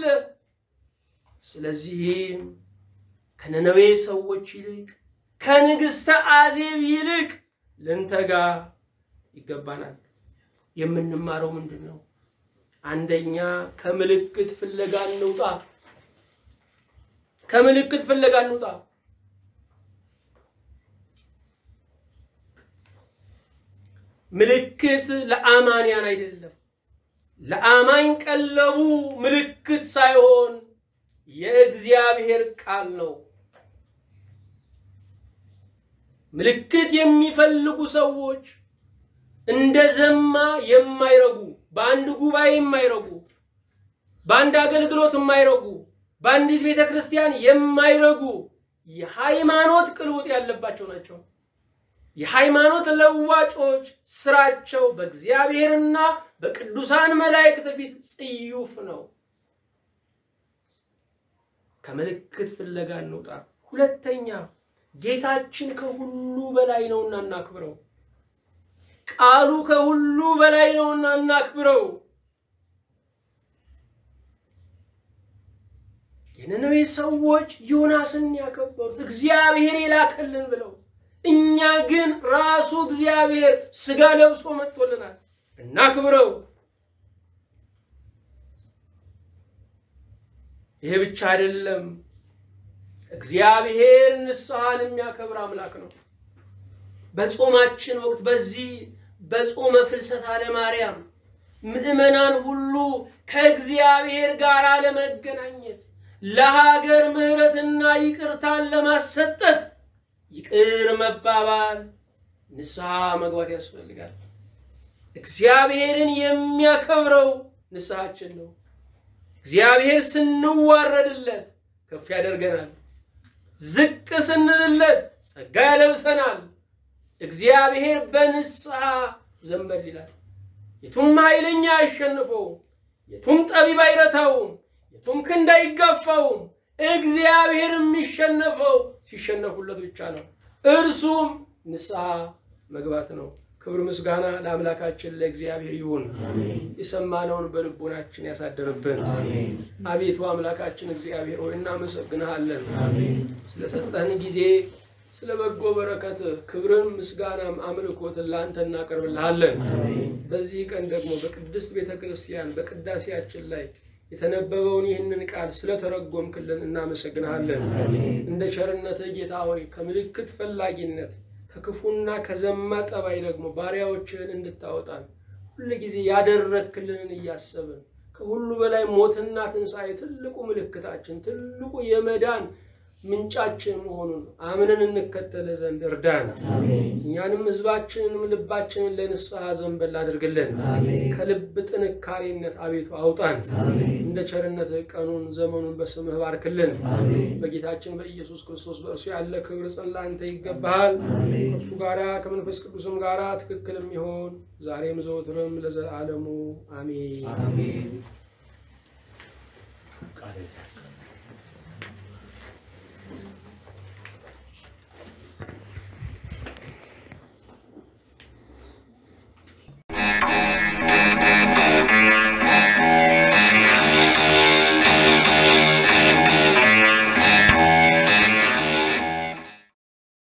ስለዚህም ከነነዌ ሰዎች ይልቅ ከንግሥተ አዜብ ይልቅ ልንተጋ ይገባናል። የምንማረው ምንድን ነው? አንደኛ ከምልክት ፍለጋ እንውጣ። ከምልክት ፍለጋ እንውጣ። ምልክት ለአማንያን አይደለም። ለአማኝ ቀለቡ ምልክት ሳይሆን የእግዚአብሔር ቃል ነው። ምልክት የሚፈልጉ ሰዎች እንደ ዘማ የማይረጉ በአንድ ጉባኤ የማይረጉ በአንድ አገልግሎት የማይረጉ በአንዲት ቤተ ክርስቲያን የማይረጉ የሃይማኖት ቅልውጥ ያለባቸው ናቸው። የሃይማኖት ለዋጮች ስራቸው በእግዚአብሔርና በቅዱሳን መላእክት ፊት ጽዩፍ ነው። ከምልክት ፍለጋ እንውጣ። ሁለተኛ ጌታችን ከሁሉ በላይ ነውና እናክብረው። ቃሉ ከሁሉ በላይ ነውና እናክብረው። የነነዌ ሰዎች ዮናስን ያከበሩት እግዚአብሔር የላከልን ብለው፣ እኛ ግን ራሱ እግዚአብሔር ስጋ ለብሶ መጥቶልናል። እናክብረው። ይሄ ብቻ አይደለም። እግዚአብሔር ንስሐን የሚያከብር አምላክ ነው። በጾማችን ወቅት በዚህ በጾመ ፍልሰታ ለማርያም ምዕመናን ሁሉ ከእግዚአብሔር ጋር ለመገናኘት ለሀገር ምሕረትና ይቅርታን ለማሰጠት ይቅር መባባል ንስሐ መግባት ያስፈልጋል። እግዚአብሔርን የሚያከብረው ንስሐችን ነው። እግዚአብሔር ስንዋረድለት ከፍ ያደርገናል። ዝቅ ስንልለት ጸጋ ያለብሰናል። እግዚአብሔር በንስሐ ዘንበል ይላል። የቱም ኃይለኛ አያሸንፈውም፣ የቱም ጠቢብ አይረታውም፣ የቱም ክንድ አይጋፋውም። እግዚአብሔር የሚሸነፈው ሲሸነፉለት ብቻ ነው። እርሱም ንስሐ መግባት ነው። ክብር ምስጋና ለአምላካችን ለእግዚአብሔር ይሁን። የሰማነውን በልቦናችን ያሳደርብን። አቤቱ አምላካችን እግዚአብሔር ሆይ እናመሰግንሃለን ስለሰጠህን ጊዜ ስለ በጎ በረከት ክብርን፣ ምስጋናም አምልኮትን ለአንተ እናቀርብልሃለን። አሜን። በዚህ ቀን ደግሞ በቅድስት ቤተ ክርስቲያን በቅዳሴያችን ላይ የተነበበውን ይህንን ቃል ስለተረጎምክልን እናመሰግንሃለን። አሜን። እንደ ቸርነትህ ጌታ ሆይ ከምልክት ፈላጊነት ከክፉና ከዘማ ጠባይ ደግሞ ባሪያዎችህን እንድታወጣን ሁልጊዜ ያደረክልንን እያሰብን ከሁሉ በላይ ሞትና ትንሣኤ ትልቁ ምልክታችን ትልቁ የመዳን ምንጫችን መሆኑን አምነን እንከተለ ዘንድ እርዳን። አሜን። እኛንም ሕዝባችንንም ልባችንን ለንስሐ ዘንበል አድርግልን። አሜን። ከልብ ጥንካሬነት አቤቱ አውጣን። አሜን። እንደ ቸርነትህ ቀኑን ዘመኑን በስምህ ባርክልን። አሜን። በጌታችን በኢየሱስ ክርስቶስ በእርሱ ያለ ክብር ጽን ለአንተ ይገባሃል። አሜን። ከእርሱ ጋራ ከመንፈስ ቅዱስም ጋራ ትክክልም ይሆን ዛሬም ዘወትርም ለዘላለሙ አሜን። አሜን። ቃል